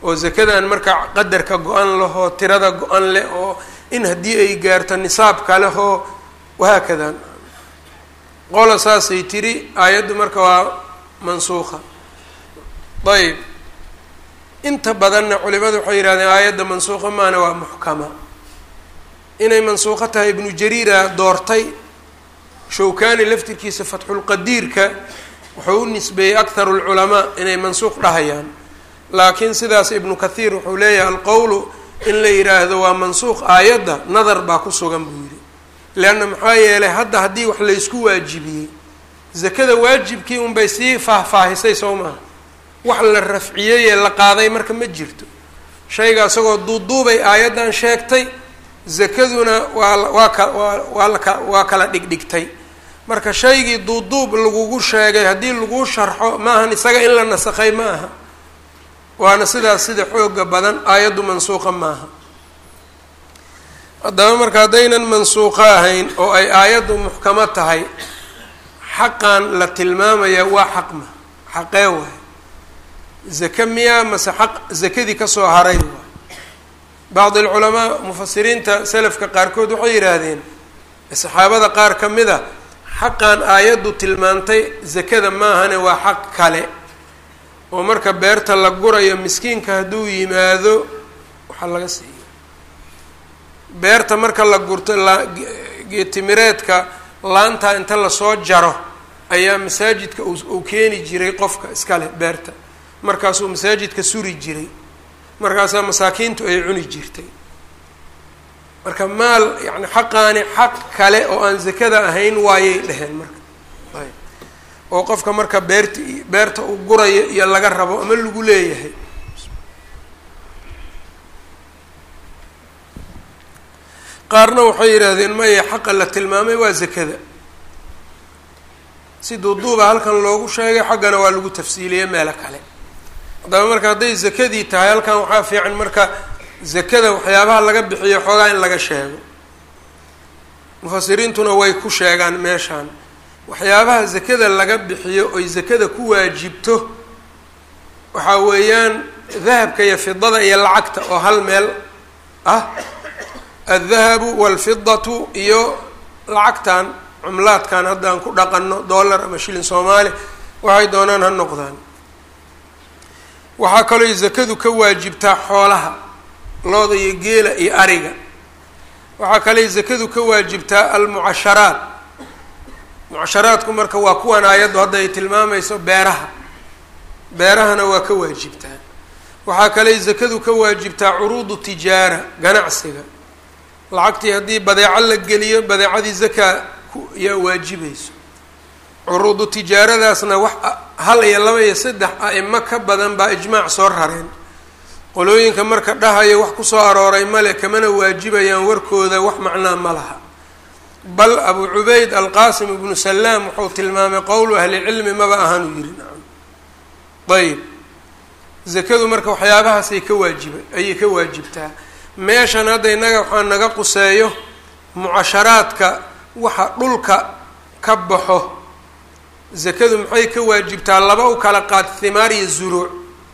oo zakadan marka qadarka go-an lehoo tirada go-an leh oo in haddii ay gaarto nisaabka lehoo wahaakada qola saasay tiri aayaddu marka waa mansuuqa ayb inta badanna culimadu waxay yihahdeen aayadda mansuuqa maana waa muxkama inay mansuuqo tahay ibnu jariira doortay shawkani laftirkiisa fatxulqadiirka wuxuu u nisbeeyey akharu lculamaa inay mansuuq dhahayaan laakiin sidaas ibnu kathiir wuxuu leeyahay alqowlu in la yidhaahdo waa mansuuq aayadda nadar baa ku sugan buu yidhi leanna maxaa yeelay hadda haddii wax laysku waajibiyey zakada waajibkii unbay sii faahfaahisay soo maaha wax la rafciyey ee la qaaday marka ma jirto shayga isagoo duuduubay aayaddan sheegtay zakaduna waa waa ka waa waa laka waa kala dhigdhigtay marka shaygii duuduub lagugu sheegay haddii laguu sharxo maahan isaga in la nasakhay ma aha waana sidaas sida xooga badan aayaddu mansuuqa maaha haddaba marka haddaynan mansuuqo ahayn oo ay aayaddu muxkamo tahay xaqan la tilmaamaya waa xaqma xaqee waay zake miyaa mase xaq zakadii kasoo haray waay bacdi alculamaa mufasiriinta selafka qaarkood waxay yidhaahdeen saxaabada qaar ka mid a xaqan aayaddu tilmaantay zakada maahane waa xaq kale oo marka beerta la gurayo miskiinka hadduu yimaado waxaa laga siiya beerta marka la gurto la geetimireedka laantaa inta lasoo jaro ayaa masaajidka uu keeni jiray qofka iskale beerta markaasuu masaajidka suri jiray markaasaa masaakiintu ay cuni jirtay marka maal yani xaqaani xaq kale oo aan zakada ahayn waayay dheheen marka ayb oo qofka marka beerta beerta uu gurayo iyo laga rabo ama lagu leeyahay qaarna waxay yidhaahdeen maya xaqa la tilmaamay waa zakada si duuduuba halkan loogu sheegay xaggana waa lagu tafsiiliyey meelo kale haddaba marka hadday zakadii tahay halkan waxaa fiican marka zakada waxyaabaha laga bixiyo xoogaa in laga sheego mufasiriintuna way ku sheegaan meeshaan waxyaabaha zakada laga bixiyo oy zakada ku waajibto waxaa weeyaan dahabka iyo fidada iyo lacagta oo hal meel ah aldahabu walfidatu iyo lacagtan cumlaadkan haddaan ku dhaqano dollar ama shilin soomaali waxay doonaan ha noqdaan waxaa kaloo zakadu ka waajibtaa xoolaha looda iyo geela iyo ariga waxaa kaley zakadu ka waajibtaa almucasharaat mucasharaadku marka waa kuwan aayaddu hadda ay tilmaamayso beeraha beerahana waa ka waajibtaa waxaa kaley zakadu ka waajibtaa curuudu tijaara ganacsiga lacagtii haddii badeeco la geliyo badeecadii zakaa yaa waajibayso curuudu tijaaradaasna wax hal iyo laba iyo saddex a-imo ka badan baa ijmaac soo rareen qolooyinka marka dhahayo wax kusoo arooray male kamana waajibayaan warkooda wax macnaa ma laha bal abu cubayd alqaasim ibnu salaam wuxuu tilmaamay qowlu ahlicilmi maba ahanuu yiri nacam ayib zakadu marka waxyaabahaasay ka waajiba ayay ka waajibtaa meeshan hadda innaga waxaa naga quseeyo mucasharaadka waxa dhulka ka baxo zakadu maxay ka waajibtaa laba u kala qaad himaar iyo zuruuc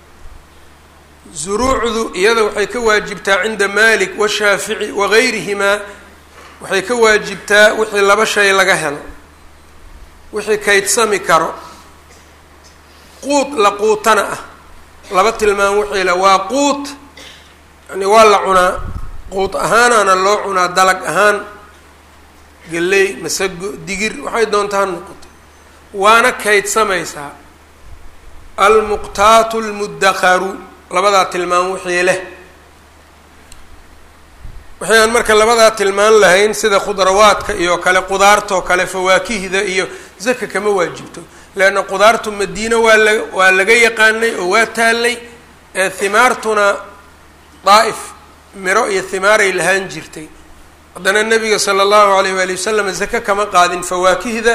zuruucdu iyada waxay ka waajibtaa cinda malik washaafici wagayrihimaa waxay ka waajibtaa wixii laba shay laga helo wixii kaydsami karo quud la quutana ah laba tilmaam wixii le waa quut yani waa la cunaa quut ahaanaana loo cunaa dalag ahaan galley masago digir waxay doonta ha noqoto waana kaydsamaysaa almuqtaatu lmuddakaru labadaa tilmaan wixii leh wixii aan marka labadaa tilmaan lahayn sida khudrawaadka iyo kale qudaartoo kale fawaakihda iyo zaka kama waajibto leanna qudaartu madiina waa la waa laga yaqaanay oo waa taallay ee himaartuna daa'if miro iyo himaaray lahaan jirtay haddana nabiga sala allahu alayh waali wasalam zake kama qaadin fawaakihda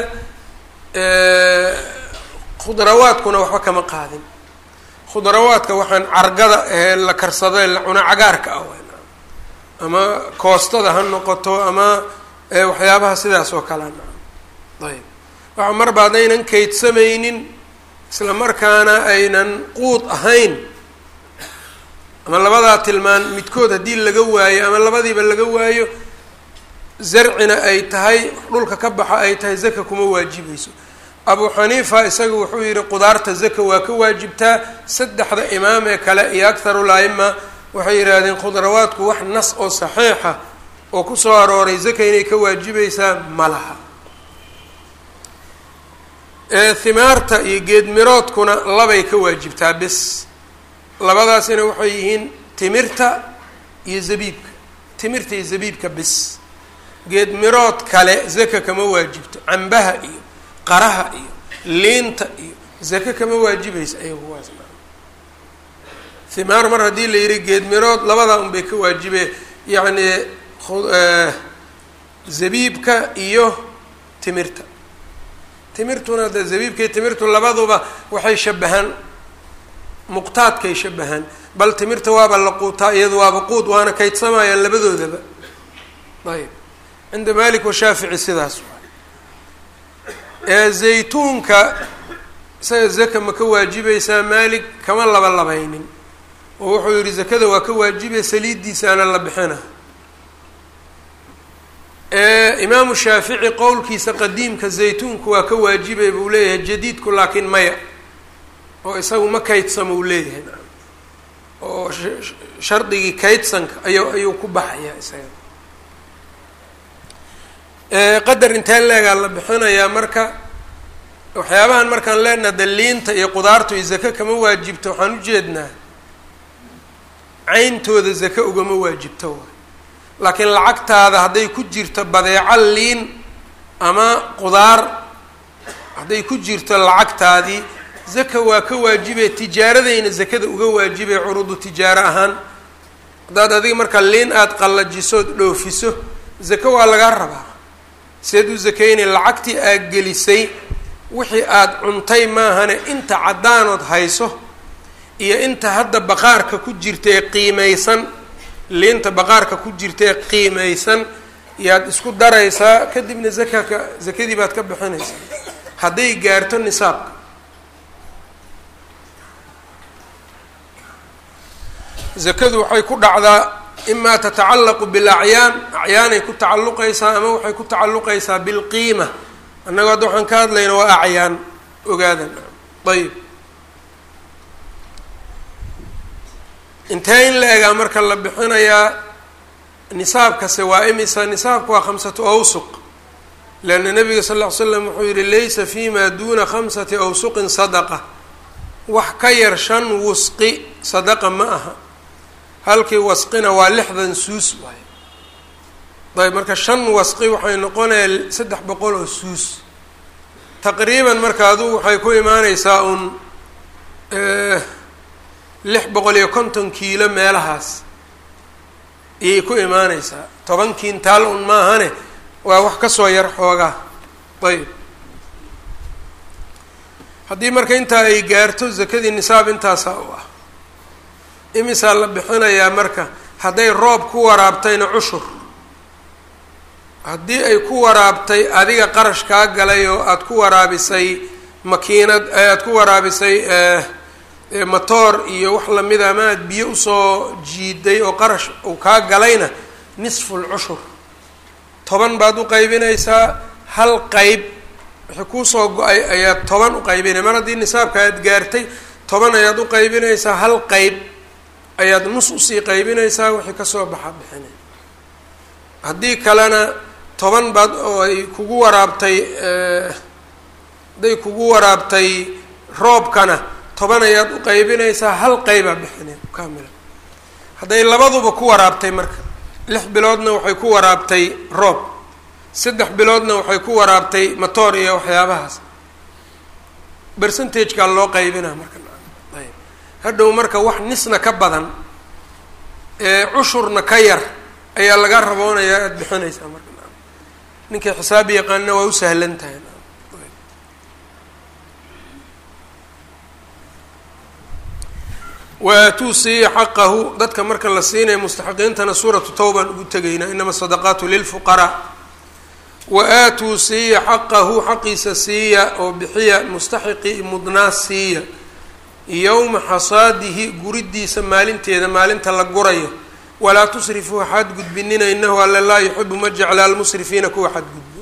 khudrawaadkuna waxba kama qaadin khudrawaadka waxaan cargada ahee la karsado ee la cuna cagaarka ah ama koostada ha noqoto ama waxyaabaha sidaas oo kalea ayb waxa marba haddaynan kaydsamaynin isla markaana aynan quud ahayn ama labadaa tilmaan midkood haddii laga waayo ama labadiiba laga waayo zarcina ay tahay dhulka ka baxa ay tahay zaka kuma waajibayso abu xaniifa isaga wuxuu yihi qudaarta zaka waa ka waajibtaa saddexda imaam ee kale iyo akharul aima waxay yidhaahdeen khudrawaadku wax nas oo saxiixa oo kusoo arooray zaka inay ka waajibaysaa ma laha himaarta iyo geedmiroodkuna labay ka waajibtaa bis labadaasina waxay yihiin timirta iyo zabiibka timirta iyo zabiibka bis geedmirood kale zaka kama waajibto cambaha iyo qaraha iyo liinta iyo zaka kama waajibaysa ayagu waas himaar mar haddii la yihi geedmirood labadaa un bay ka waajibeen yacni zabiibka iyo timirta timirtuna de zabiibka iyo timirtu labaduba waxay shabahaan muqtaadkay shabahaan bal timirta waaba la quutaa iyadu waaba quud waana kaydsamayaan labadoodaba ayb cinda malik washaafici sidaas ee zaytuunka isaga zaka ma ka waajibaysaa malik kama laba labaynin oo wuxuu yihi zakada waa ka waajibaya saliiddiisaana la bixina imaamu shaafici qowlkiisa qadiimka zaytuunku waa ka waajibay buu leeyahay jadiidku laakiin maya oo isagu ma kaydsamo uu leeyahay oo shardigii kaydsanka ayu ayuu ku baxayaa isaga qadar intee leegaa la bixinayaa marka waxyaabahan markaan leenaha daliinta iyo qudaartu iyo zake kama waajibto waxaan ujeednaa cayntooda zake ugama waajibto waay laakiin lacagtaada hadday ku jirto badeeco liin ama qudaar hadday ku jirto lacagtaadii zaka waa ka waajibee tijaaradayna zakada uga waajibay curudu tijaaro ahaan haddaad adiga marka liin aada qallajisood dhoofiso zake waa lagaa rabaa seed u zakeyni lacagtii aad gelisay wixii aada cuntay maahane inta caddaanood hayso iyo inta hadda baqaarka ku jirta ee qiimaysan liinta baqaarka ku jirta ee qiimaysan yaad isku daraysaa kadibna zakaka zakadii baad ka bixinaysaa hadday gaarto nisaabka zakadu waxay ku dhacdaa imaa tatacallaqu bilacyaan acyaanay ku tacalluqaysaa ama waxay ku tacalluqaysaa bilqiima annagoo hadda waxaan ka hadlayna waa acyaan ogaadan ayib intee in la egaa marka la bixinayaa nisaabkase waa imisa nisaabka waa khamsatu awsuq leanna nabiga sal ll ly slam wuxuu yihi laysa fima duuna khamsati awsuqin sadaqa wax ka yar shan wusqi sadaqa ma aha halkii wasqina waa lixdan suus waaye ayb marka shan wasqi waxay noqonaya saddex boqol oo suus taqriiban marka adugu waxay ku imaaneysaa un lix boqol iyo konton kiilo meelahaas ayay ku imaaneysaa toban kiintaal un maahane waa wax kasoo yar xoogaa ayb haddii marka intaa ay gaarto zakadii nisaab intaasaa u ah imisaa la bixinayaa marka hadday roob ku waraabtayna cushur haddii ay ku waraabtay adiga qarash kaa galay oo aada ku waraabisay makiinad aada ku waraabisay matoor iyo wax lamida ama aad biyo usoo jiiday oo qarash uu kaa galayna nisful cushur toban baad u qaybinaysaa hal qeyb wixii kuusoo go-ay ayaad toban u qaybinay mar haddii nisaabka aad gaartay toban ayaad u qaybinaysaa hal qeyb ayaad nus usii qaybinaysaa wixii kasoo baxa bixinay haddii kalena toban baad oo ay kugu waraabtay hadday kugu waraabtay roobkana toban ayaad u qaybinaysaa hal qeybaa bixinay kamila hadday labaduba ku waraabtay marka lix biloodna waxay ku waraabtay roob saddex biloodna waxay ku waraabtay matoor iyo waxyaabahaas percentagekaa loo qaybinaa marka ayb hadhow marka wax nisna ka badan ee cushurna ka yar ayaa laga raboonayaa aada bixinaysaa marka ninkii xisaab yaqaana waa u sahlan tahay waatuu siiya xaqahu dadka marka la siinaya mustaxiqiintana suuratu tawbaan ugu tegaynaa inama sadaqaatu lilfuqaraa wa aatuu siiya xaqahu xaqiisa siiya oo bixiya mustaxiqi mudnaa siiya yowma xasaadihi guridiisa maalinteeda maalinta la gurayo walaa tusrifuu xadgudbinina inahu alla laa yuxibu ma jecla almusrifiina kuwa xadgudbo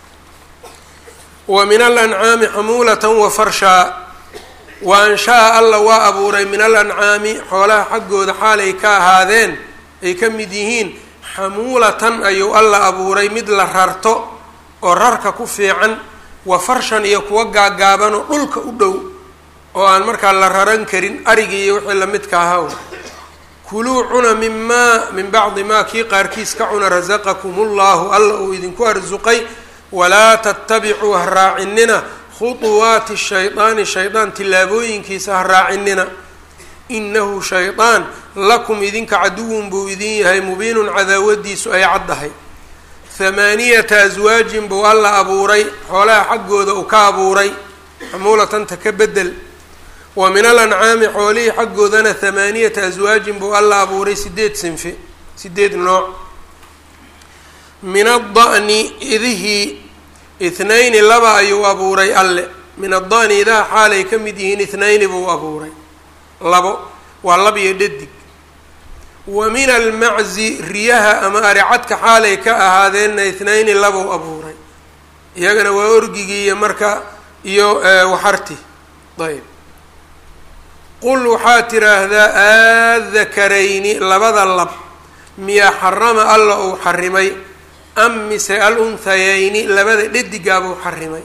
wa min alancaami xamuulatan wa farshaa wa anshaa alla waa abuuray min alancaami xoolaha xaggooda xaalay ka ahaadeen ay ka mid yihiin xamuulatan ayuu alla abuuray mid la rarto oo rarka ku fiican wa farshan iyo kuwa gaagaabanoo dhulka u dhow oo aan markaa la raran karin arigi iyo wixii lamidka ahaw kuluu cuna mimaa min bacdi maa kii qaarkiis ka cuna rasaqakum ullahu alla uu idinku arsuqay walaa tattabicuu ha raacinina khuduwaati shaydaani shaydaan tillaabooyinkiisa ha raacinina inahu shaydaan lakum idinka caduwun buu idin yahay mubiinun cadaawadiisu ay caddahay hamaaniyata aswaajin buu alla abuuray xoolaha xaggooda uu ka abuuray xamuulatanta ka bedel wa min alancaami xoolihii xaggoodana hamaaniyata aswaajin buu alla abuuray sideed sinfi sideed nooc min adda'ni idihii ithnayni laba ayuu abuuray alle min adda'ni idaha xaalay ka mid yihiin ithnayni buu abuuray labo waa lab iyo dhadig wa min almaczi riyaha ama aricadka xaalay ka ahaadeenna ithnayni labou abuuray iyagana waa orgigii iyo marka iyo waxarti ayb qul waxaad tiraahdaa aadakarayni labada lab miyaa xarama alla uu xarimay am mise al unhayayni labada dhedigaabuu xarimay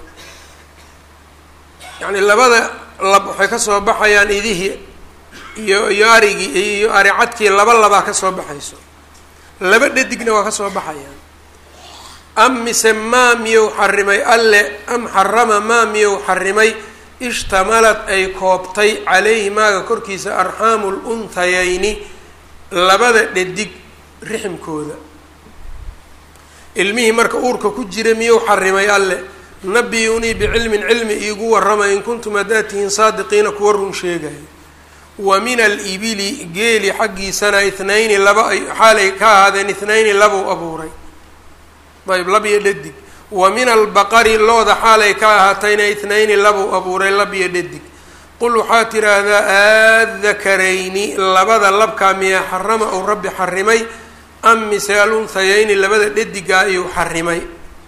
yacni labada lab waxay kasoo baxayaan idihii iyo iyo arigii iyo aricadkii laba labaa kasoo baxayso laba dhadigna waa kasoo baxayaan am mise maa miyou xarimay alle am xarama maa miyou xarimay ishtamalad ay koobtay calayhi maaga korkiisa arxaamu lunhayayni labada dhadig riximkooda ilmihii marka uurka ku jira miyuu xarimay alle nabiyunii bicilmin cilmi iigu warrama in kuntum haddaad tihiin saadiqiina kuwa run sheegayo wa min alibili geeli xaggiisana ithnayni laba ay xaalay ka ahaadeen ithnayni labuu abuuray ayb lab iyo dhadig wa min albaqari looda xaalay ka ahaatayna ithnayni labuu abuuray lab iyo dhadig qul waxaa tiraahdaa aadakarayni labada labkaa miyaa xarama ou rabbi xarimay am mise alunhayayni labada dhadiga ayuu xarimay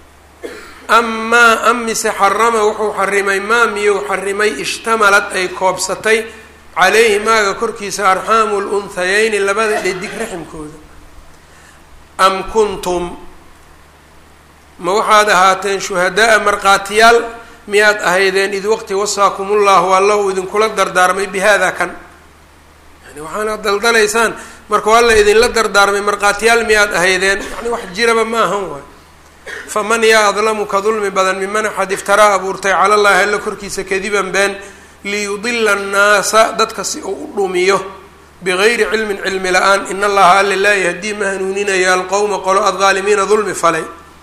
amaa am mise xarama wuxuu xarimay maa miyuu xarimay ishtamalad ay koobsatay calayhi maaga korkiisa arxaamu lunhayayni labada dhadig raximkooda am kuntum ma waxaad ahaateen shuhadaa-a markhaatiyaal miyaad ahaydeen id waqti wasaakum ullahu alla uu idinkula dardaarmay bi hada kan yani waxaanaad daldalaysaan markuu alla idinla dardaarmay markhaatiyaal miyaad ahaydeen yani wax jiraba ma ahan waay faman yaa adlamu ka dulmi badan miman axad iftaraa abuurtay cala llahi alla korkiisa kadiban been liyudila annaasa dadka si uu u dhumiyo bigayri cilmin cilmi la-aan in allaha alla laa yahdii ma hanuuninaya alqowma qolo addaalimiina dulmi falay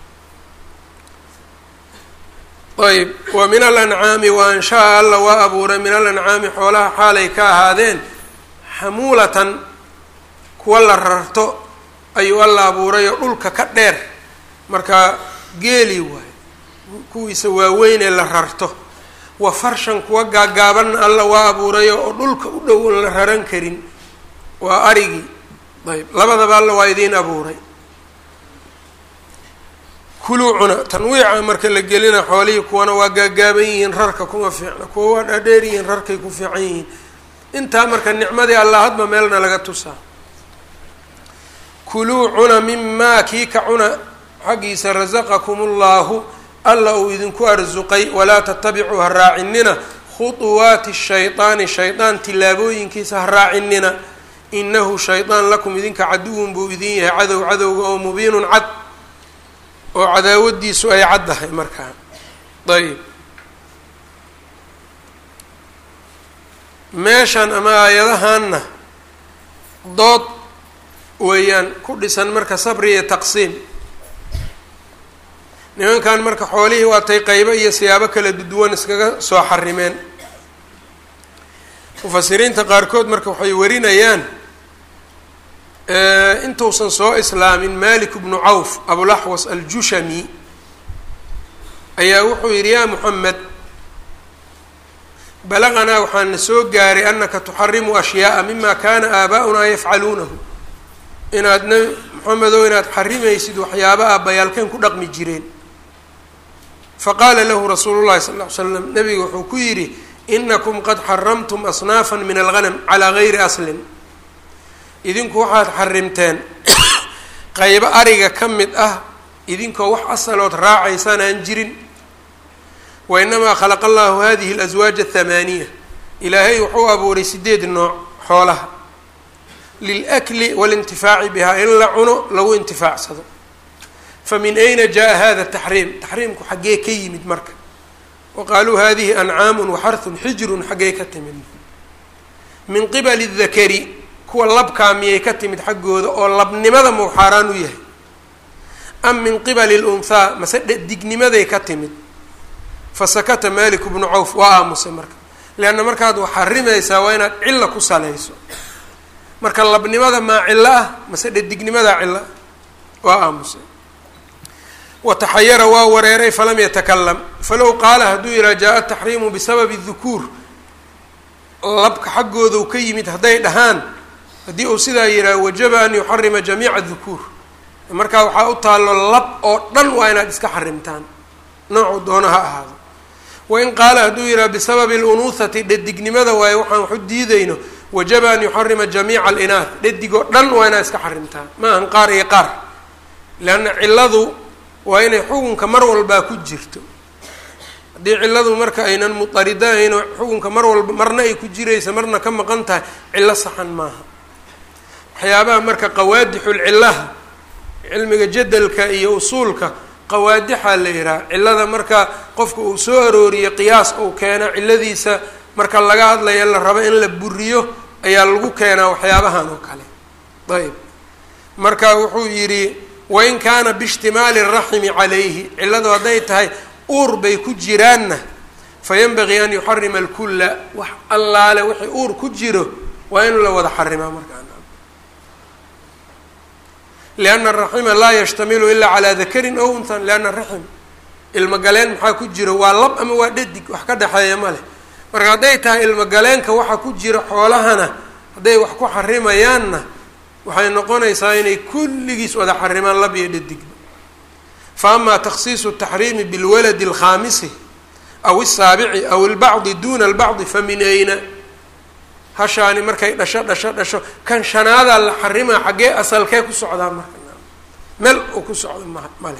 ayb wa min alancaami wa anshaa alla waa abuuray min alancaami xoolaha xaalay ka ahaadeen xamuulatan kuwa la rarto ayuu alla abuuray oo dhulka ka dheer marka geeli waay kuwiisa waaweynee la rarto wa farshan kuwa gaagaabanna alla waa abuurayo oo dhulka u dhow on la raran karin waa arigii ayb labadaba alla waa idiin abuuray kuluu cuna tanwiica marka la gelina xoolihii kuwana waa gaagaaban yihiin rarka kuma fiicna kuwa waa dhaadheer yihiin rarkay ku fiican yihiin intaa marka nicmadii allah hadba meelna laga tusaa kuluu cuna mimaa kii ka cuna xaggiisa rasaqakum ullahu alla uu idinku arsuqay walaa tatabicuu ha raacinina khuduwaati shaydaani shaydaan tillaabooyinkiisa ha raacinina inahu shaydaan lakum idinka caduwun buu idin yahay cadow cadowga oo mubiinun cad oo cadaawadiisu ay caddahay markaa ayb meeshan ama aayadahanna dood weeyaan ku dhisan marka sabri iyo taqsiim nimankan marka xoolihii waatay qeybo iyo siyaabo kala duwan iskaga soo xarimeen mufasiriinta qaarkood marka waxay warinayaan intuusan soo islaamin malik bnu cawf abulaxwas aljushami ayaa wuxuu yidhi yaa moxamed balaqanaa waxaana soo gaaray anaka tuxarimu ashyaaa mima kana aabaa'unaa yafcaluunahu inaad nebi moxamedow inaad xarimaysid waxyaaba aabbayaalkeen ku dhaqmi jireen faqaala lahu rasuulu llahi sal ll ly slam nabiga wuxuu ku yidhi inakum qad xaramtum asnaafan min alghanam calaa gayri aslin idinku waxaad xarimteen qaybo ariga ka mid ah idinkoo wax asalood raacaysaan aan jirin wa inamaa khalaqa allahu hadihi alaswaaja athamaaniya ilaahay wuxuu abuuray sideed nooc xoolaha lilakli walintifaaci bihaa in la cuno lagu intifaacsado fa min ayna jaa hada taxriim taxriimku xaggee ka yimid marka wa qaaluu hadihi ancaamun waxarhun xijrun xaggee ka timid min qibali dakari kuwa labkaa miyay ka timid xaggooda oo labnimada mau xaaraan u yahay am min qibali lunhaa mase dhdignimaday ka timid fasakata malik bnu cawf waa aamusay marka leanna markaad wax xarimaysaa waa inaad cilla ku salayso marka labnimada maa cillo ah mase dhadignimadaa cillo ah waa aamusay wataxayara waa wareeray falam yatakalam falow qaala hadduu yihaha jaa taxriimu bisababi dukuur labka xaggooda u ka yimid hadday dhahaan haddii uu sidaa yidhaha wajaba an yuxarima jamiica dukuur markaa waxaa u taallo lab oo dhan waa inaad iska xarimtaan noocuu doono ha ahaado wain qaala hadduu yidhaha bisababi lunuuhati dhadignimada waayo waxaan wax u diidayno wajaba an yuxarima jamiica alinaah dhadigoo dhan waa inaad iska xarimtaan maahan qaar iyo qaar leanna cilladu waa inay xukunka mar walbaa ku jirto haddii cilladu marka aynan muqaridahayno xukunka mar walba marna ay ku jiraysa marna ka maqan tahay cillo saxan maaha waxyaabaha marka qawaadixulcillaha cilmiga jadalka iyo usuulka qawaadixaa la yihaha cillada marka qofka uu soo arooriyo qiyaas uu keena cilladiisa marka laga hadlaya la rabo in la buriyo ayaa lagu keenaa waxyaabahan oo kale ayb marka wuxuu yidhi wain kaana biishtimaali raximi calayhi cilladu hadday tahay uur bay ku jiraanna fayanbagii an yuxarima alkulla wax allaale wixii uur ku jiro waa in la wada xarimaa markaa lianna araxima laa yashtamilu ilaa calaa dakarin ow unhan lianna raxim ilmogaleen maxaa ku jiro waa lab ama waa dhadig wax ka dhexeeya ma leh marka hadday tahay ilmogaleenka waxa ku jira xoolahana hadday wax ku xarimayaanna waxay noqonaysaa inay kulligiis wada xarimaan lab iyo dhadigba fa amaa takhsiisu taxriimi bilwaladi alkhaamisi aw isaabici aw ilbacdi duna albacdi fa min ayna hashaani markay dhasho dhasho dhasho kan shanaadaa la xarimaa xaggee asalkee ku socdaa marka meel uu ku socdo ma maleh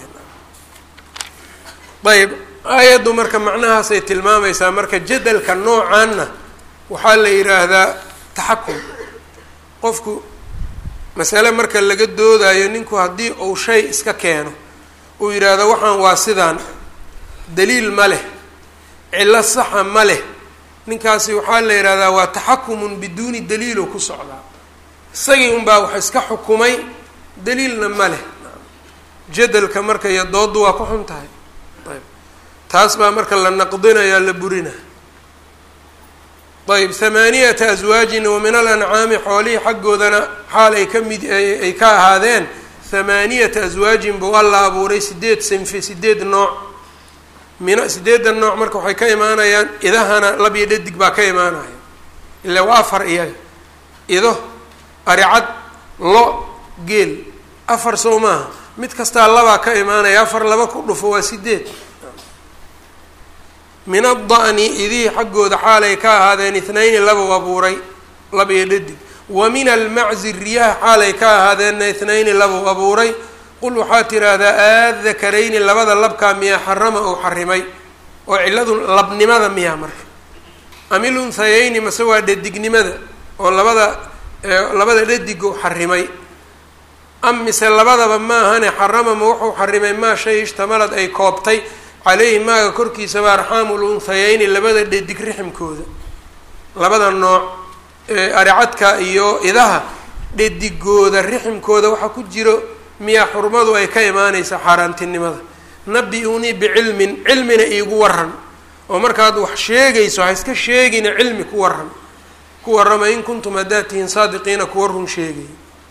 ayb aayaddu marka macnahaasay tilmaamaysaa marka jadalka noocaanna waxaa la yidhaahdaa taxakum qofku masale marka laga doodayo ninku haddii uu shay iska keeno uu yidhaahdo waxaan waa sidaan daliil ma leh cillo saxa ma leh ninkaasi waxaa la yidhahdaa waa taxakumun biduuni daliilo ku socdaa isagii unbaa wax iska xukumay daliilna ma leh jadalka marka iyo dooddu waa ku xun tahay ayb taas baa marka la naqdinayaa la burina ayb hamaaniyata aswaajin wa min alancaami xoolihii xaggoodana xaal ay ka mid ay ka ahaadeen hamaaniyata aswaajin buu alla abuuray sideed sinfi sideed nooc min sideedda nooc marka waxay ka imaanayaan idahana lab iyo dhadig baa ka imaanaya ilaa waa afar iyaga ido aricad lo geel afar sow maaha mid kastaa labaa ka imaanaya afar laba ku dhufo waa sideed min ada'ni idihii xaggooda xaalay ka ahaadeen ithnayni labau abuuray laba iyo dhadig wa min almaczi riyaha xaalay ka ahaadeenna ithnayni labau abuuray qul waxaa tiraahdaa aadakarayni labada labkaa miyaa xarama ou xarimay oo cilladu labnimada miyaa marka amil unhayayni mase waa dhadignimada oo labada labada dhadigou xarimay am mise labadaba maahane xarama ma wuxuu xarimay maa shay ishtamalad ay koobtay caleyhi maaga korkiisaba arxaamul unhayayni labada dhadig riximkooda labada nooc aricadka iyo idaha dhadigooda riximkooda waxaa ku jiro miyaa xurmadu ay ka imaanaysa xaaraantinimada nabi-unii bicilmin cilmina iigu waran oo markaad wax sheegayso ha iska sheegina cilmi ku waran ku warrama in kuntum haddaad tihiin saadiqiina kuwa run sheegay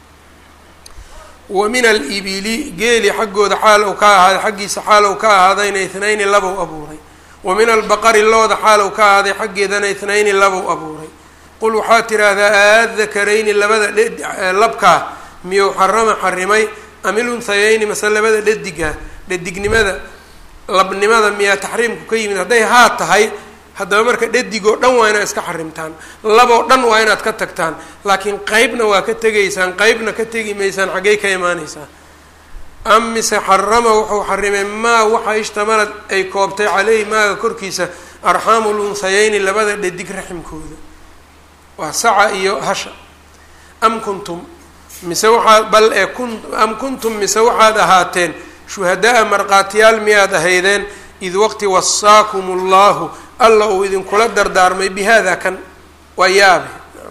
wa min alibili geeli xaggooda xaal ou ka ahaaday xaggiisa xaal ou ka ahaadayna ithnayni labau abuuray wa min albaqari looda xaalow ka ahaaday xaggeedana itnayni labou abuuray qul waxaa tidhaahdaa aadakarayni labada labkaa miyuu xarama xarimay amil unhayayni mase labada dhadiga dhadignimada labnimada miyaa taxriimku ka yimid hadday haa tahay haddaba marka dhadigoo dhan waa inaad iska xarimtaan laboo dhan waa inaad ka tagtaan laakiin qeybna waa ka tegaysaan qeybna ka tegi maysaan xaggey ka imaanaysaan am mise xarama wuxuu xarimay maa waxa ishtamalad ay koobtay caleyhi maaga korkiisa arxaamu lunhayayni labada dhadig raximkooda waa saca iyo hasha am kuntum mise waxaad bal ee kun am kuntum mise waxaad ahaateen shuhadaa-a markhaatiyaal miyaad ahaydeen id waqti wasaakum allahu alla uu idinkula dardaarmay bi hada kan waa yaabe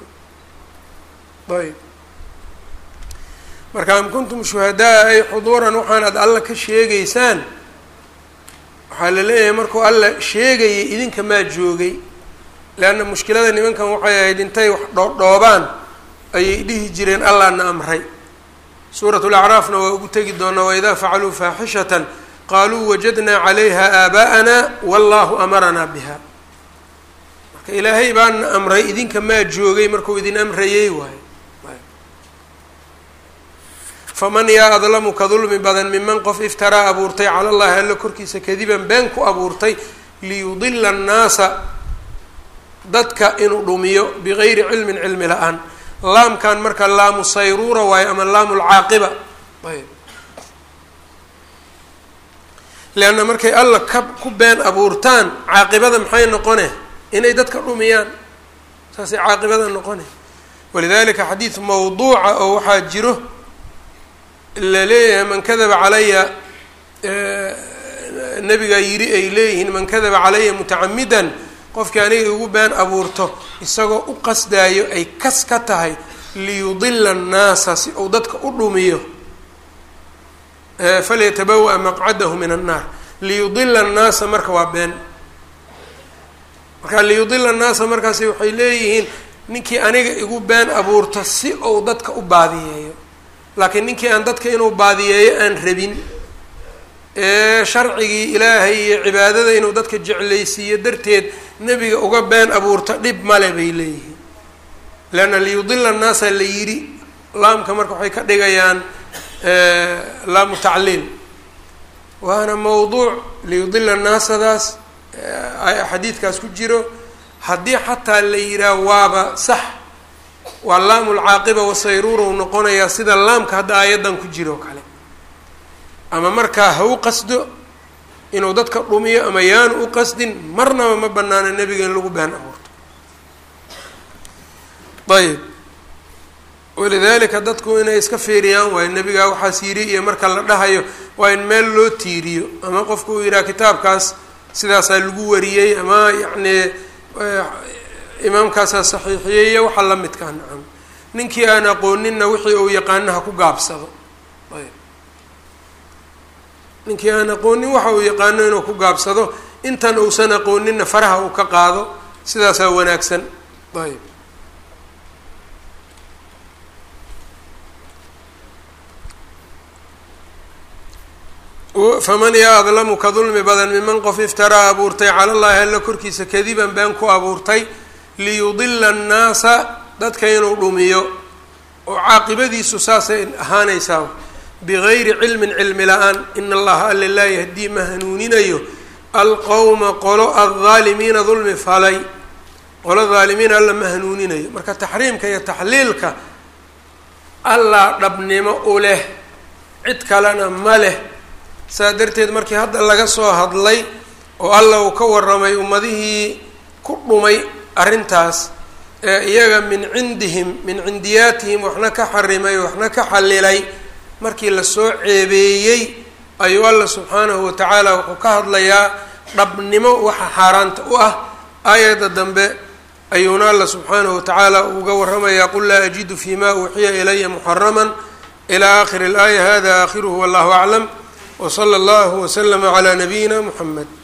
ayb marka am kuntum shuhadaa ay xuduuran waxaanaad alla ka sheegaysaan waxaa la leeyahay markuu alla sheegayay idinka maa joogay leanna mushkilada nimankan waxay ahayd intay wax dhoodhoobaan ayay dhihi jireen allahna amray suurat lacraafna waa ugu tegi doonaa waidaa facaluu faaxishatan qaaluu wajadnaa calayha aabaa'ana wallahu amaranaa biha marka ilaahay baana amray idinka maa joogay markuu idin amrayey waayo faman yaa adlamu ka dulmi badan miman qof iftaraa abuurtay cala allahi alla korkiisa kadiban been ku abuurtay liyudila annaasa dadka inuu dhumiyo bigayri cilmin cilmi la-aan laamkan marka laamu sayruura waayo ama laamu lcaaqiba ayb leanna markay alla ka ku been abuurtaan caaqibada maxay noqone inay dadka dhumiyaan saasay caaqibada noqone walidalika xadiid mawduuca oo waxaa jiro la leeyahay man kadaba calaya nabigaa yiri ay leeyihiin man kadaba calaya mutacamidan qofkii aniga igu been abuurto isagoo u qasdaayo ay kas ka tahay liyudila annaasa si uu dadka u dhumiyo falyatabawa maqcadahu min annaar liyudila annaasa marka waa been marka liyudila annaasa markaasi waxay leeyihiin ninkii aniga igu been abuurto si uu dadka u baadiyeeyo laakiin ninkii aan dadka inuu baadiyeeyo aan rabin ee sharcigii ilaahay iyo cibaadada inuu dadka jeclaysiiyo darteed nebiga uga been abuurto dhib male bay leeyihiin leanna liyudila annaasa la yidhi laamka marka waxay ka dhigayaan laamu tacliil waana mawduuc liyudila annaasadaas xadiidkaas ku jiro haddii xataa la yidhaah waaba sax waa laamu lcaaqiba wasayruura u noqonayaa sida laamka hadda aayaddan ku jiro kale ama markaa ha u qasdo inuu dadka dhumiyo ama yaanu u qasdin marnaba ma banaana nebiga in lagu been abuurto ayib walidalika dadku inay iska fiiriyaan waayo nebigaa waxaas yidhi iyo marka la dhahayo waa in meel loo tiiriyo ama qofku uu yidhaha kitaabkaas sidaasaa lagu wariyey ama yacni imaamkaasaa saxiixiyey iyo waxa la midkaa nacam ninkii aan aqooninna wixii uu yaqaana ha ku gaabsado ayb ninkii aan aqoonin waxa uu yaqaano inuu ku gaabsado intan uusan aqooninna faraha uu ka qaado sidaasaa wanaagsan ayb faman yaa adlamu ka dulmi badan miman qof iftaraa abuurtay cala llahi alla korkiisa kadiban been ku abuurtay liyudila annaasa dadka inuu dhumiyo oo caaqibadiisu saasay ahaanaysaa bigayri cilmin cilmi la-aan ina allaha alla laa yahdii ma hanuuninayo alqowma qolo aldaalimiina dulmi falay qolo daalimiina alla ma hanuuninayo marka taxriimka iyo taxliilka allaa dhabnimo u leh cid kalena ma leh saa darteed markii hadda laga soo hadlay oo alla uu ka warramay ummadihii ku dhumay arrintaas ee iyaga min cindihim min cindiyaatihim waxna ka xarimay waxna ka xallilay markii lasoo ceebeeyey ayuu alla subxaanahu watacaala wuxuu ka hadlayaa dhabnimo waxa xaaraanta u ah aayadda dambe ayuuna alla subxaanahu watacaala uga warramayaa qul laa ajidu fi ma uuxiya ilaya muxaraman ilaa aakhiri اlaaya hada aakhiruhu wallahu aclam wslى اllah wslama عlى nabiyina mxamed